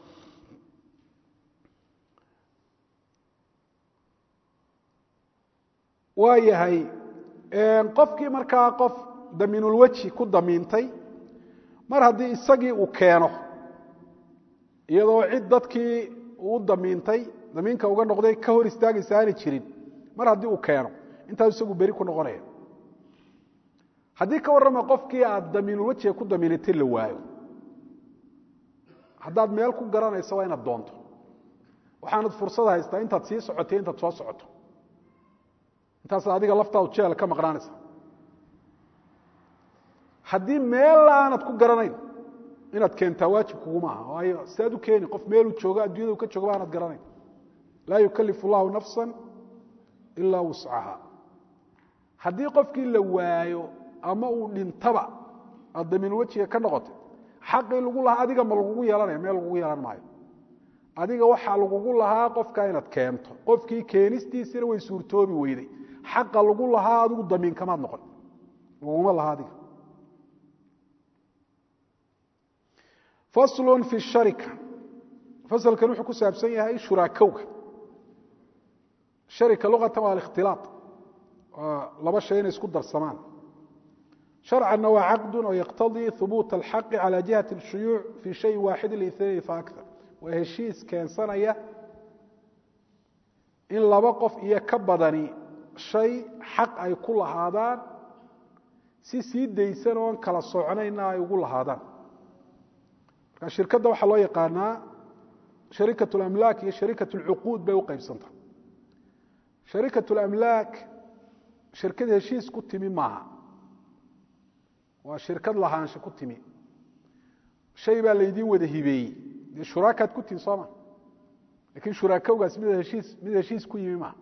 waa yahay qofkii markaa qof damiinulweji ku damiintay mar haddii isagii uu keeno iyadoo cid dadkii uu damiintay damiinka uga noqday ka hor istaagaysa aanay jirin mar haddii uu keeno intaas isagu beri ku noqonaya haddii ka warrama qofkii aad damiinulwejiga ku damiinatay la waayo haddaad meel ku garanayso waa inaad doonto waxaanad fursad haystaa intaad sii socotay intaad soo socoto intaas adiga laftaadu jeel ka maqnaanaysa haddii meel aanad ku garanayn inaad keentaa waajib kuguma aha waayo sidaad u keeni qof meeluu joogo addunyada u ka joogo ba aanad garanayn laa yukalifu llahu nafsa ilaa wuscaha haddii qofkii la waayo ama uu dhintaba aad damiin wejiga ka noqotay xaqii lagu lahaa adiga ma lagugu yeelanaya meel lagugu yeelan maayo adiga waxaa lagugu lahaa qofkaa inaad keento qofkii keenistiisina way suurtoobi weyday xaqa lagu lahaa adigu damiinkamaad noqon laguma laha adiga faslu fi sharika fasalkan wuxuu ku saabsan yahay shuraakowga sharika luqatan waa alikhtilaaط waa laba shay inay isku darsamaan sharcanna waa caqdu oo yaqtadii hubuuta alxaqi cala jihati اshuyuuc fi shayin waaxidi liثnayn faakar waa heshiis keensanaya in laba qof iyo ka badani shay xaq ay ku lahaadaan si sii daysan oon kala socnayna ay ugu lahaadaan marka shirkadda waxaa loo yaqaanaa sharikat اlamlaak iyo sharikat اlcuquud bay u qaybsanta sharikat اlamlaak shirkad heshiis ku timi maaha waa shirkad lahaansho ku timi shay baa laydiin wada hibeeyey dee shuraakaad ku timi sooma lakin shuraakowgaas mid heshiis mid heshiis ku yimi maaha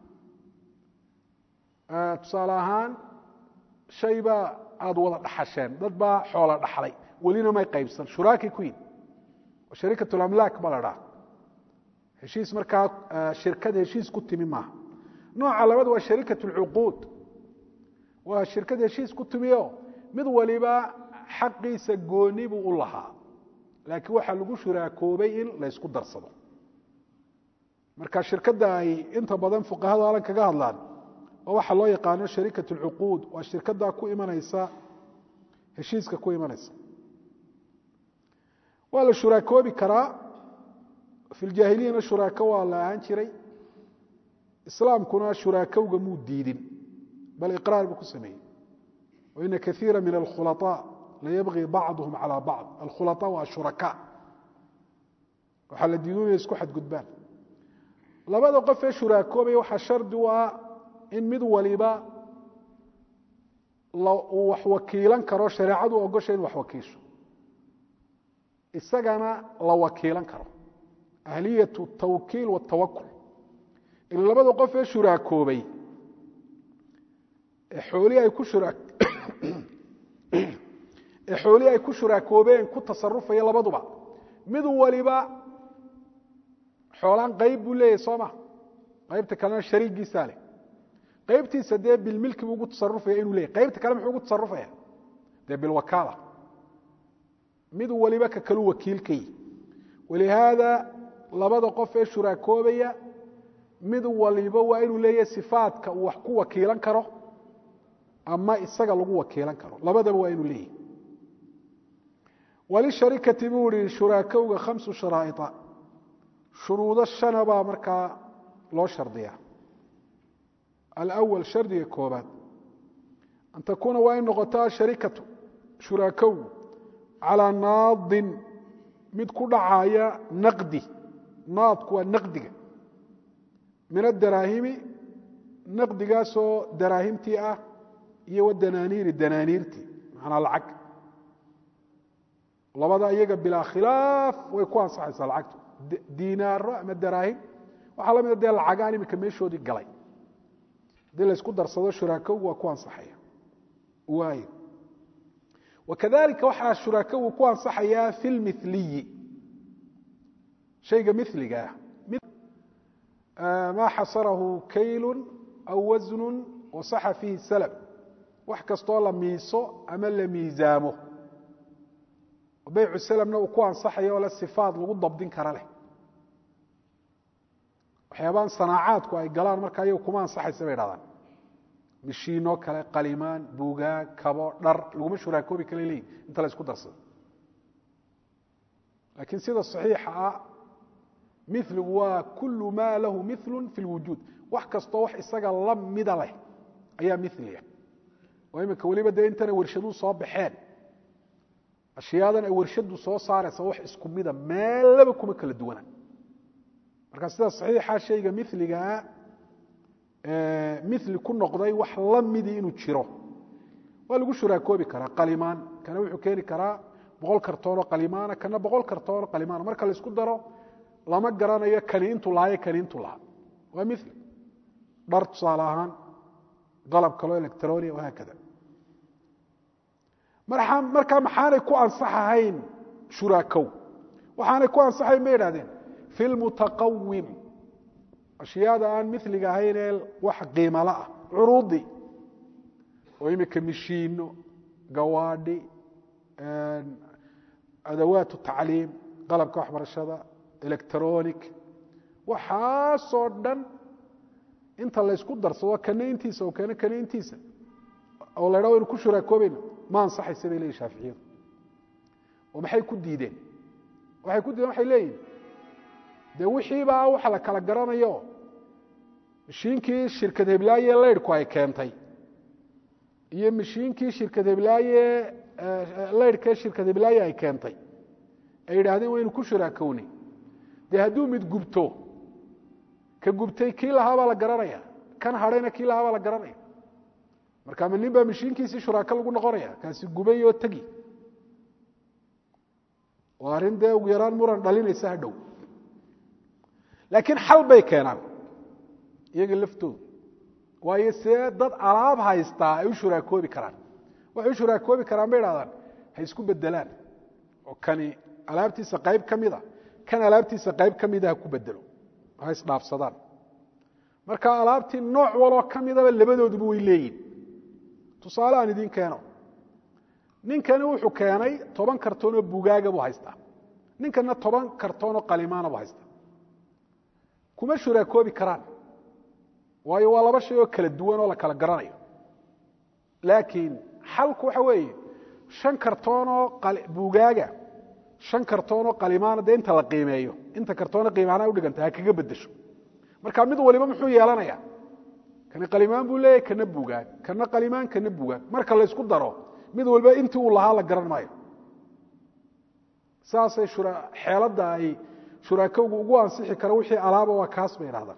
tusaale ahaan shay baa aada wada dhaxasheen dad baa xoola dhaxlay welina may qaybsan shuraakay ku yimi sharikat lamlaak baa la dhaha heshiis markaa shirkad heshiis ku timi maaha nooca labaad waa sharikat اlcuquud waa shirkad heshiis ku timiyo mid waliba xaqiisa gooni buu u lahaa laakiin waxaa lagu shuraakoobay in la ysku darsado marka shirkadda ay inta badan fuqahadu alan kaga hadlaan oo waxaa loo yaqaano sharikat اlcuquud waa shirkaddaa ku imanaysa heshiiska ku imanaysa waa la shuraakoobi karaa fi ljaahiliyana shuraako waa la ahaan jiray islaamkuna shuraakowga muu diidin bal iqraar buu ku sameeyey waina kaiira min alkhulaطaa layabغi bacduhum calى bacd alkhulaطaa waa shuraka waxaa la diidu inay isku xadgudbaan labada qof ee shuraakoobaya waxaa shardi u ah in mid waliba uu wax wakiilan karo shareecadu ogosha in wax wakiisho isagana la wakiilan karo ahliyat tawkiil watawakul ila labada qof ee shuraakoobay ee xoolihii ay ku ee xoolihii ay ku shuraakoobeen ku tasarufaya labaduba mid waliba xoolaan qayb buu leeyahy soo ma qaybta kalena shariigiisaa leh qaybtiisa dee bilmilki buu ugu tasarufaya inuu leeyahy qaybta kale muxuu ugu tasarufaya dee bilwakaala mid waliba ka kalu wakiilkay walihaada labada qof ee shuraakoobaya mid waliba waa inuu leeyahay sifaadka uu wax ku wakiilan karo ama isaga lagu wakiilan karo labadaba waa inuu leeyahay walisharikati buu ihi shuraakowga khamsu sharaaia shuruudo shana baa markaa loo shardiya alawal shardiga koobaad an takuuna waa in noqoto asharikatu shuraakowgu calaa naadin mid ku dhacaya naqdi naadku waa naqdiga min adaraahimi naqdigaasoo daraahimtii ah iyo wadanaaniiri danaaniirtii macnaa lacag labada iyaga bilaa khilaaf way ku ansaxaysaa lacagtu diinaaro ama daraahim waxaa la mida dee lacagaan iminka meeshoodii galay haddii laysku darsado shuraakowgu waa ku ansaxaya waayo wakadalika waxaa shuraakowu ku ansaxayaa fi lmiliyi shayga miliga ah maa xasarahu kaylu aw wasnu wasaxa fiihi salab wax kastoo la miiso ama la miisaamo baycu salamna uu ku ansaxayo oo le sifaad lagu dabdin kara leh waxyaabaan sanaacaadku ay galaan marka ayaga kuma ansaxaysa bay dhahdaan mishiinoo kale qalimaan buugaag kabo dhar laguma shuraakoobi kale leeyihin inta la isku darsado laakiin sida saxiixa ah miligu waa kulu maa lahu milu fi lwujuud wax kastoo wax isaga la mida leh ayaa miliya oo iminka weliba dee intana warshaduu soo baxeen ashyaadan ay warshadu soo saaraysa wax isku mida meellaba kuma kala duwana marka sida saxiixa shayga miligaa mili ku noqday wax la midii inuu jiro waa lagu shuraakoobi karaa qalimaan kana wuxuu keeni karaa boqol kartoonoo qalimaana kana boqol kartoonoo qalimaana marka laisku daro lama garanayo kani intuu lahaayo kani intuu lahaa waa mili dhar tusaale ahaan qalab kaloo electronia wahaakada markaa maxaanay ku ansaxahayn shuraakow waxaanay ku ansaxayn bay idhahdeen fi lmutaqawim ashyaada aan miliga ahayn ee wax qiimala ah curuudi oo imika mishiino gawaadhi adawaat tacliim qalabka waxbarashada electronic waxaasoo dhan inta laysku darsado kana intiisa oo keena kana intiisa oo la ydha waynu ku shuraakoobayna ma ansaxaysa bay leyihin shaaficiyadu oo maxay ku diideen waxay ku diideen waxay leeyihin dee wixiibaa waxa la kala garanayo mashiinkii shirkad heblaaye leydhku ay keentay iyo mashiinkii shirkad heblaaye leydhkee shirkad heblaaye ay keentay ay yidhaahdeen waynu ku shuraakownay dee hadduu mid gubto ka gubtay kii lahaa baa la garanaya kan hadhayna kii lahaa baa la garanaya marka ma nin baa mashiinkiisii shuraako lagu noqonaya kaasi gubay oo tegi waa arrin dee ugu yaraan muran dhalinaysa ha dhow laakiin xal bay keenaan iyaga laftoodu waayo see dad alaab haystaa ay u shuraakoobi karaan waxay u shuraakoobi karaan bay idhahdaan ha isku bedelaan oo kani alaabtiisa qayb ka mida kan alaabtiisa qayb ka mida ha ku bedelo ha isdhaafsadaan marka alaabtii nooc waloo ka midaba labadooduba way leeyihin tusaale aan idiin keeno ninkani wuxuu keenay toban kartoon oo bugaaga buu haystaa ninkana toban kartoon oo qalimaana buu haystaa kuma shuraakoobi karaan waayo waa laba shay oo kala duwan oo la kala garanayo laakiin xalku waxa weeye shan kartoonoo bugaaga shan kartoonoo qalimaana dee inta la qiimeeyo inta kartoona qiimaana udhiganta ha kaga bedesho marka mid waliba muxuu yeelanaya kana qalimaan buu leeyahy kana bugaag kana qalimaan kana bugaag marka la ysku daro mid waliba intii uu lahaa la garan maayo saasay xeeladda ay shuraakowgu ugu ansixi kara wixii alaaba waa kaas bay idhahdaan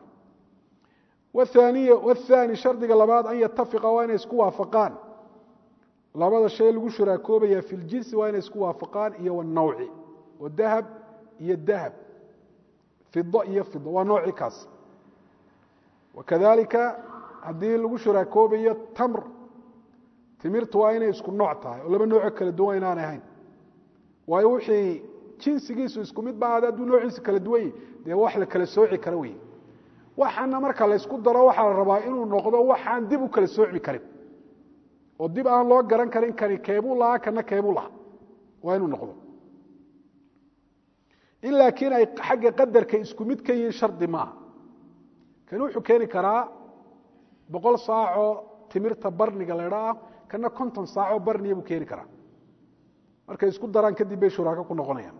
wathani shardiga labaad an yatafiqa waa inay isku waafaqaan labada shay lagu shuraakoobaya fi ljinsi waa inay isku waafaqaan iyo wanawci oo dahab iyo dahab fido iyo fido waa noocii kaas wakadalika haddii lagu shuraakoobayo tamr timirtu waa inay isku nooc tahay oo laba noocoo kala duwan inaanay ahayn waayo wixii jinsigiisu isku mid ba hadduu noociisa kala duwan yahy dee wax la kala sooci kara wey waxaana marka laysku daro waxaa la rabaa inuu noqdo waxaan dib u kala soocmi karin oo dib aan loo garan karin kani keebuu lahaa kana keebuu lahaa waa inuu noqdo in laakiin ay xagga qadarka isku mid ka yihiin shardi maaha kani wuxuu keeni karaa boqol saacoo timirta barniga laydha ah kana konton saacoo barniya buu keeni karaa markay isku daraan kadib bay shuraako ku noqonayaan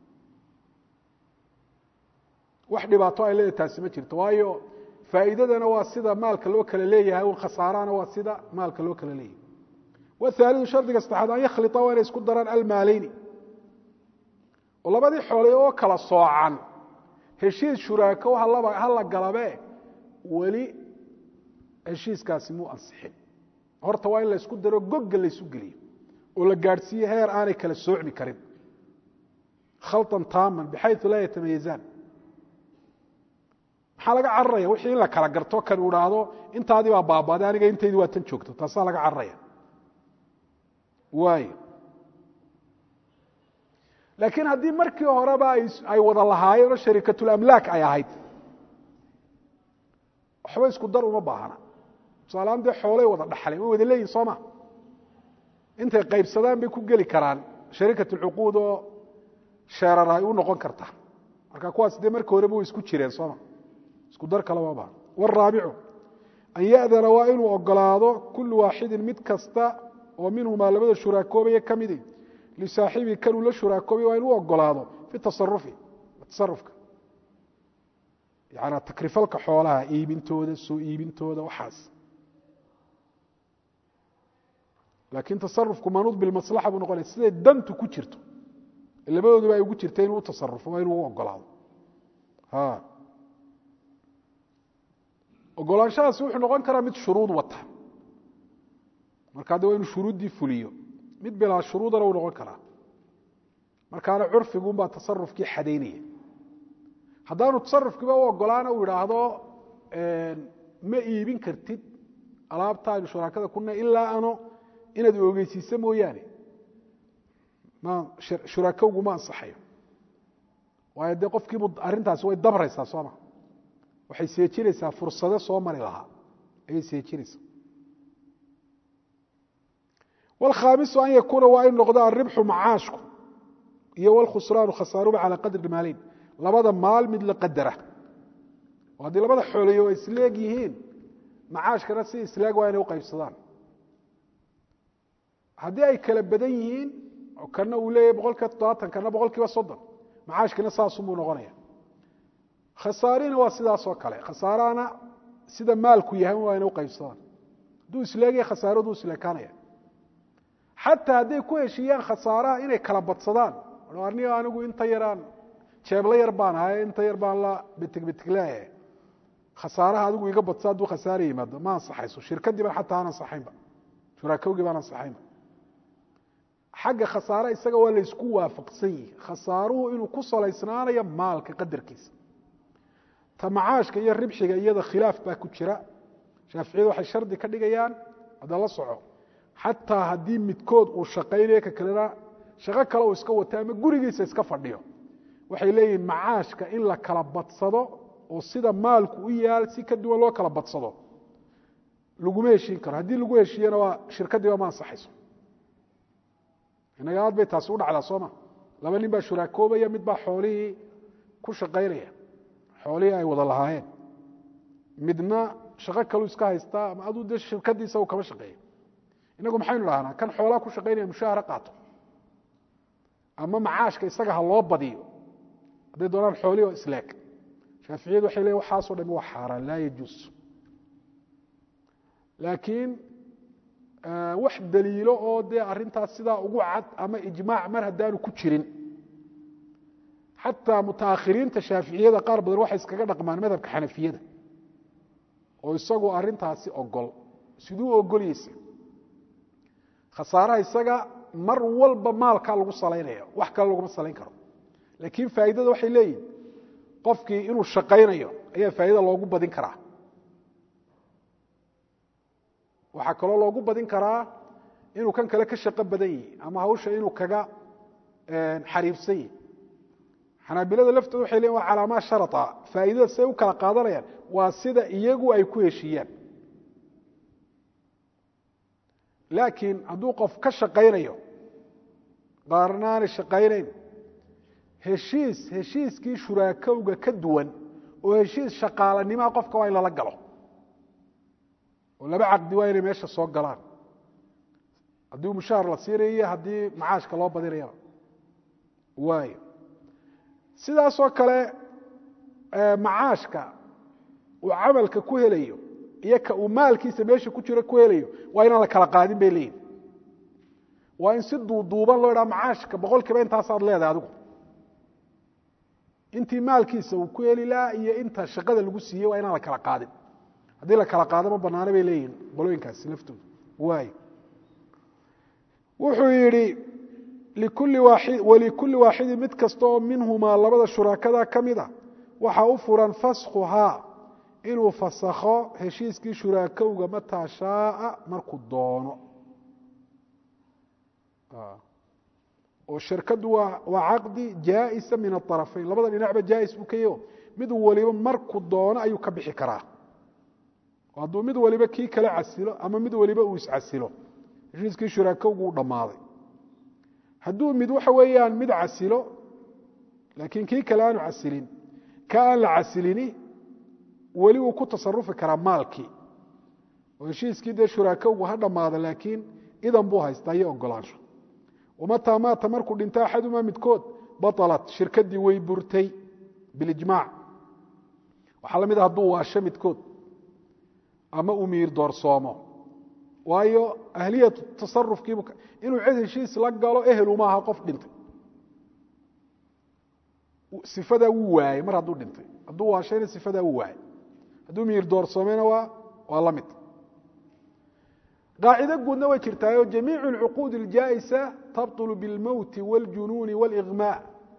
wax dhibaato ay leedahay taasi ma jirto waayo faa'iidadana waa sida maalka loo kala leeyahay un khasaarana waa sida maalka loo kala leeyahay wahaalidu shardiga saddexaad an yakhlita waa inay isku daraan almaaleyni oo labadii xoolay oo kala soocan heshiis shuraako ha la galabe weli heshiiskaasi muu ansixin horta waa in la ysku daro gogga laysu geliyo oo la gaadhsiiye heer aanay kala soocmi karin khalطan taaman bxayu laa yatamayazaan maxaa laga cararaya wixii in la kala garto kan u idhaahdo intaadii baa baabaaday aniga intaydi waa tan joogto taasaa laga cararaya waay laakiin haddii markii horeba ay wada lahaayeen oo sharikatulamlaak ay ahayd waxba isku dar uma baahana tusaalahaan dee xoolay wada dhaxleen way wada leeyihin sooma intay qaybsadaan bay ku geli karaan shariikat alcuquud oo sheerar ay u noqon karta marka kuwaas dee markii horeba way isku jireen sooma isku dar kale ma baahna waraabicu an ya'dana waa inuu ogolaado kullu waaxidin mid kasta oo minhumaa labada shuraakoobaya ka midi lisaaxibii kanuu la shuraakoobay waa inuu ogolaado fi tasarufi tasarufka yaani takrifalka xoolaha iibintooda soo iibintooda waxaas laakiin tasarufku manuud bilmaslaxa buu noqonaya siday dantu ku jirto labadooduba ay ugu jirta inuu u tasarufo waa inuu u ogolaado ogolaanshahaasi wuxuu noqon karaa mid shuruud wata markaa de waa inuu shuruuddii fuliyo mid bilaa shuruudana uu noqon karaa markaana curfiguunbaa tasarufkii xadaynaya haddaanu tasarufkiiba u ogolaana uu idhaahdo ma iibin kartid alaabta aynu shuraakada kuna ilaa ano inaad ogeysiiso mooyaane shuraakowgu ma ansaxayo waayo dee qofkiibu arrintaasi way dabraysaa sooma waxay seejinaysaa fursado soo mari lahaa ayay seejinaysaa wاlkhaamisu an yakuuna waa in noqdo alribxu macaashku iyo wاlkhusraanu khasaaruba calى qadri maaleyn labada maal mid la qadara oo haddii labada xoolayo ay isleeg yihiin macaashkana si isleeg waa inay u qaybsadaan haddii ay kala badan yihiin oo kana uu leeyahy boqol kiiba toddobaatan kana boqol kiiba soddon macaashkina saasunbuu noqonaya khasaarina waa sidaas oo kale khasaarahana sida maalku yahay waa inay u qaybsadaan hadduu isleegaya khasaaraduu isleekaanaya xataa hadday ku heshiiyaan khasaaraha inay kala badsadaan ni anigu inta yaraan jeebla yar baan ahay inta yar baan la betig betigleeyahay khasaaraha adigu iga badsa hadduu khasaara yimaado ma ansaxayso shirkadii baan xataa aan ansaxaynba shuraakowgii baan ansaxaynba xagga khasaare isaga waa laysku waafaqsan yihi khasaaruhu inuu ku salaysnaanayo maalka qadarkiisa ta macaashka iyo ribxiga iyada khilaaf baa ku jira shaaficiyadu waxay shardi ka dhigayaan hadda la soco xataa haddii midkood uu shaqaynayo ka kalena shaqo kale uu iska wato ama gurigiisa iska fadhiyo waxay leeyihiin macaashka in la kala badsado oo sida maalku u yaal si ka duwan loo kala badsado laguma heshiin karo haddii lagu heshiiyana waa shirkadiiba ma ansaxayso inaga aad bay taasi u dhacdaa sooma laba nin baa shuraakoobaya mid baa xoolihii ku shaqaynaya xoolihii ay wada lahaayeen midna shaqo kaluu iska haystaa ama aduu dee shirkadiisa uu kama shaqeeya inagu maxaynu dhahnaa kan xoolaha ku shaqaynaya mushaahara qaato ama macaashka isaga ha loo badiyo hadday doonaan xoolihi oo isleeg shaaficiyadu waxay leeyin waxaasoo dhami waa xaaraan laa yajuus laakiin wax daliilo oo dee arrintaas sidaa ugu cad ama ijmaac mar haddaanu ku jirin xataa mutaakhiriinta shaaficiyada qaar badan waxay iskaga dhaqmaan madhabka xanafiyada oo isagu arrintaasi ogol siduu ogolyeysa khasaaraha isaga mar walba maalkaa lagu salaynaya wax kale laguma salayn karo laakiin faa'iidada waxay leeyihin qofkii inuu shaqaynayo ayaa faa'iida loogu badin karaa waxaa kaloo loogu badin karaa inuu kan kale ka shaqo badan yihi ama hawsha inuu kaga xariibsan yihi xanaabilada laftooda waxay leeyiin waa calaamaad sharata faa'iidada siday u kala qaadanayaan waa sida iyagu ay ku heshiiyaan laakiin hadduu qof ka shaqaynayo qaarna aanay shaqaynayn heshiis heshiiskii shuraakowga ka duwan oo heshiis shaqaalanimaha qofka waa in lala galo oo laba caqdi waa inay meesha soo galaan haddii mushaahar la siinayo haddii macaashka loo badinayaba waayo sidaasoo kale macaashka uu camalka ku helayo iyo ka uu maalkiisa meesha ku jiro ku helayo waa inaan la kala qaadin bay leeyihin waa in si duuduuban loo idhaha macaashka boqol kiiba intaasaad leedahay adigu intii maalkiisa uu ku heli lahaa iyo inta shaqada lagu siiyey waa inaan la kala qaadin haddii la kala qaado ma banaano bay leeyihin qolooyinkaasi laftooda waay wuxuu yidhi walikulli waaxidin mid kasta oo minhumaa labada shuraakada ka mid a waxaa u furan faskhuhaa inuu fasakho heshiiskii shuraakowga mataa shaaa markuu doono oo shirkadu waa caqdi jaa'isa min aarafayn labada dhinacba jaais buu ka yaho mid waliba markuu doono ayuu ka bixi karaa hadduu mid waliba kii kale casilo ama mid waliba uu iscasilo heshiiskii shuraakowgu u dhammaaday hadduu mid waxa weeyaan mid casilo laakiin kii kale aanu casilin ka aan la casilini weli uu ku tasarufi karaa maalkii oo heshiiskii dee shuraakowgu ha dhammaada laakiin idan buu haystaa iyo ogolaansho wamataa maata markuu dhinto axadumaa midkood baalat shirkadii way burtay bilijmaac waxaa la mid a hadduu waasho midkood ama uu miir doorsoomo waayo ahliyatu tasarufkiibu inuu cid heshiis la galo ehelu maaha qof dhintay sifadaa wuu waayey mar hadduu dhintay hadduu waashayna sifadaa wuu waayey hadduu miir doorsoomeyna waa waa la mid qaacido guudna way jirtaayo jamiicu alcuquud aljaa'isa tabطulu biاlmowti wاljunuuni wاliغmaa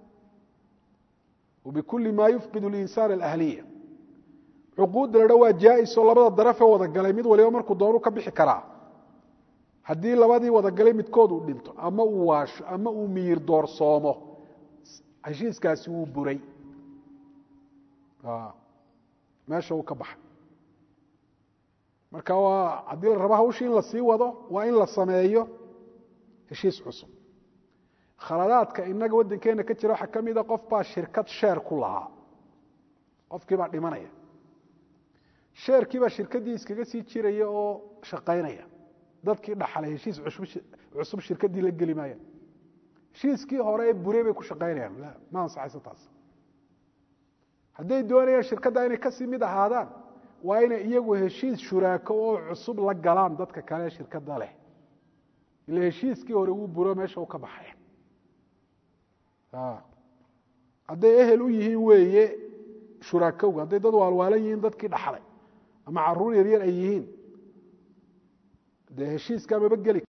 wbikuli ma yufqid اlinsaan alahliya cuquudda la dha waa jaa'isoo labada darafee wada galay mid waliba markuu doonu ka bixi karaa haddii labadii wadagalay midkood uu dhinto ama uu waasho ama uu miyir doorsoomo heshiiskaasi wuu buray meesha uu ka baxay marka waa haddii la rabo hawshii in la sii wado waa in la sameeyo heshiis cusub khaladaadka inaga waddankeena ka jira waxaa ka mida qof baa shirkad sheer ku lahaa qofkii baa dhimanaya sheerkii baa shirkaddii iskaga sii jiraya oo shaqaynaya dadkii dhaxlay heshiis cusub shirkaddii la geli maayaan heshiiskii hore ee bure bay ku shaqaynayaan la ma ansaxayso taas hadday doonayaan shirkadda inay kasii mid ahaadaan waa inay iyagu heshiis shuraako oo cusub la galaan dadka kale ee shirkadda leh ila heshiiskii hore wuu buro meesha u ka baxay hadday ehel u yihiin weeye shuraakowga hadday dad waalwaalan yihiin dadkii dhaxlay ama caruur yaryar ay yihiin dee heshiiskaa maba geli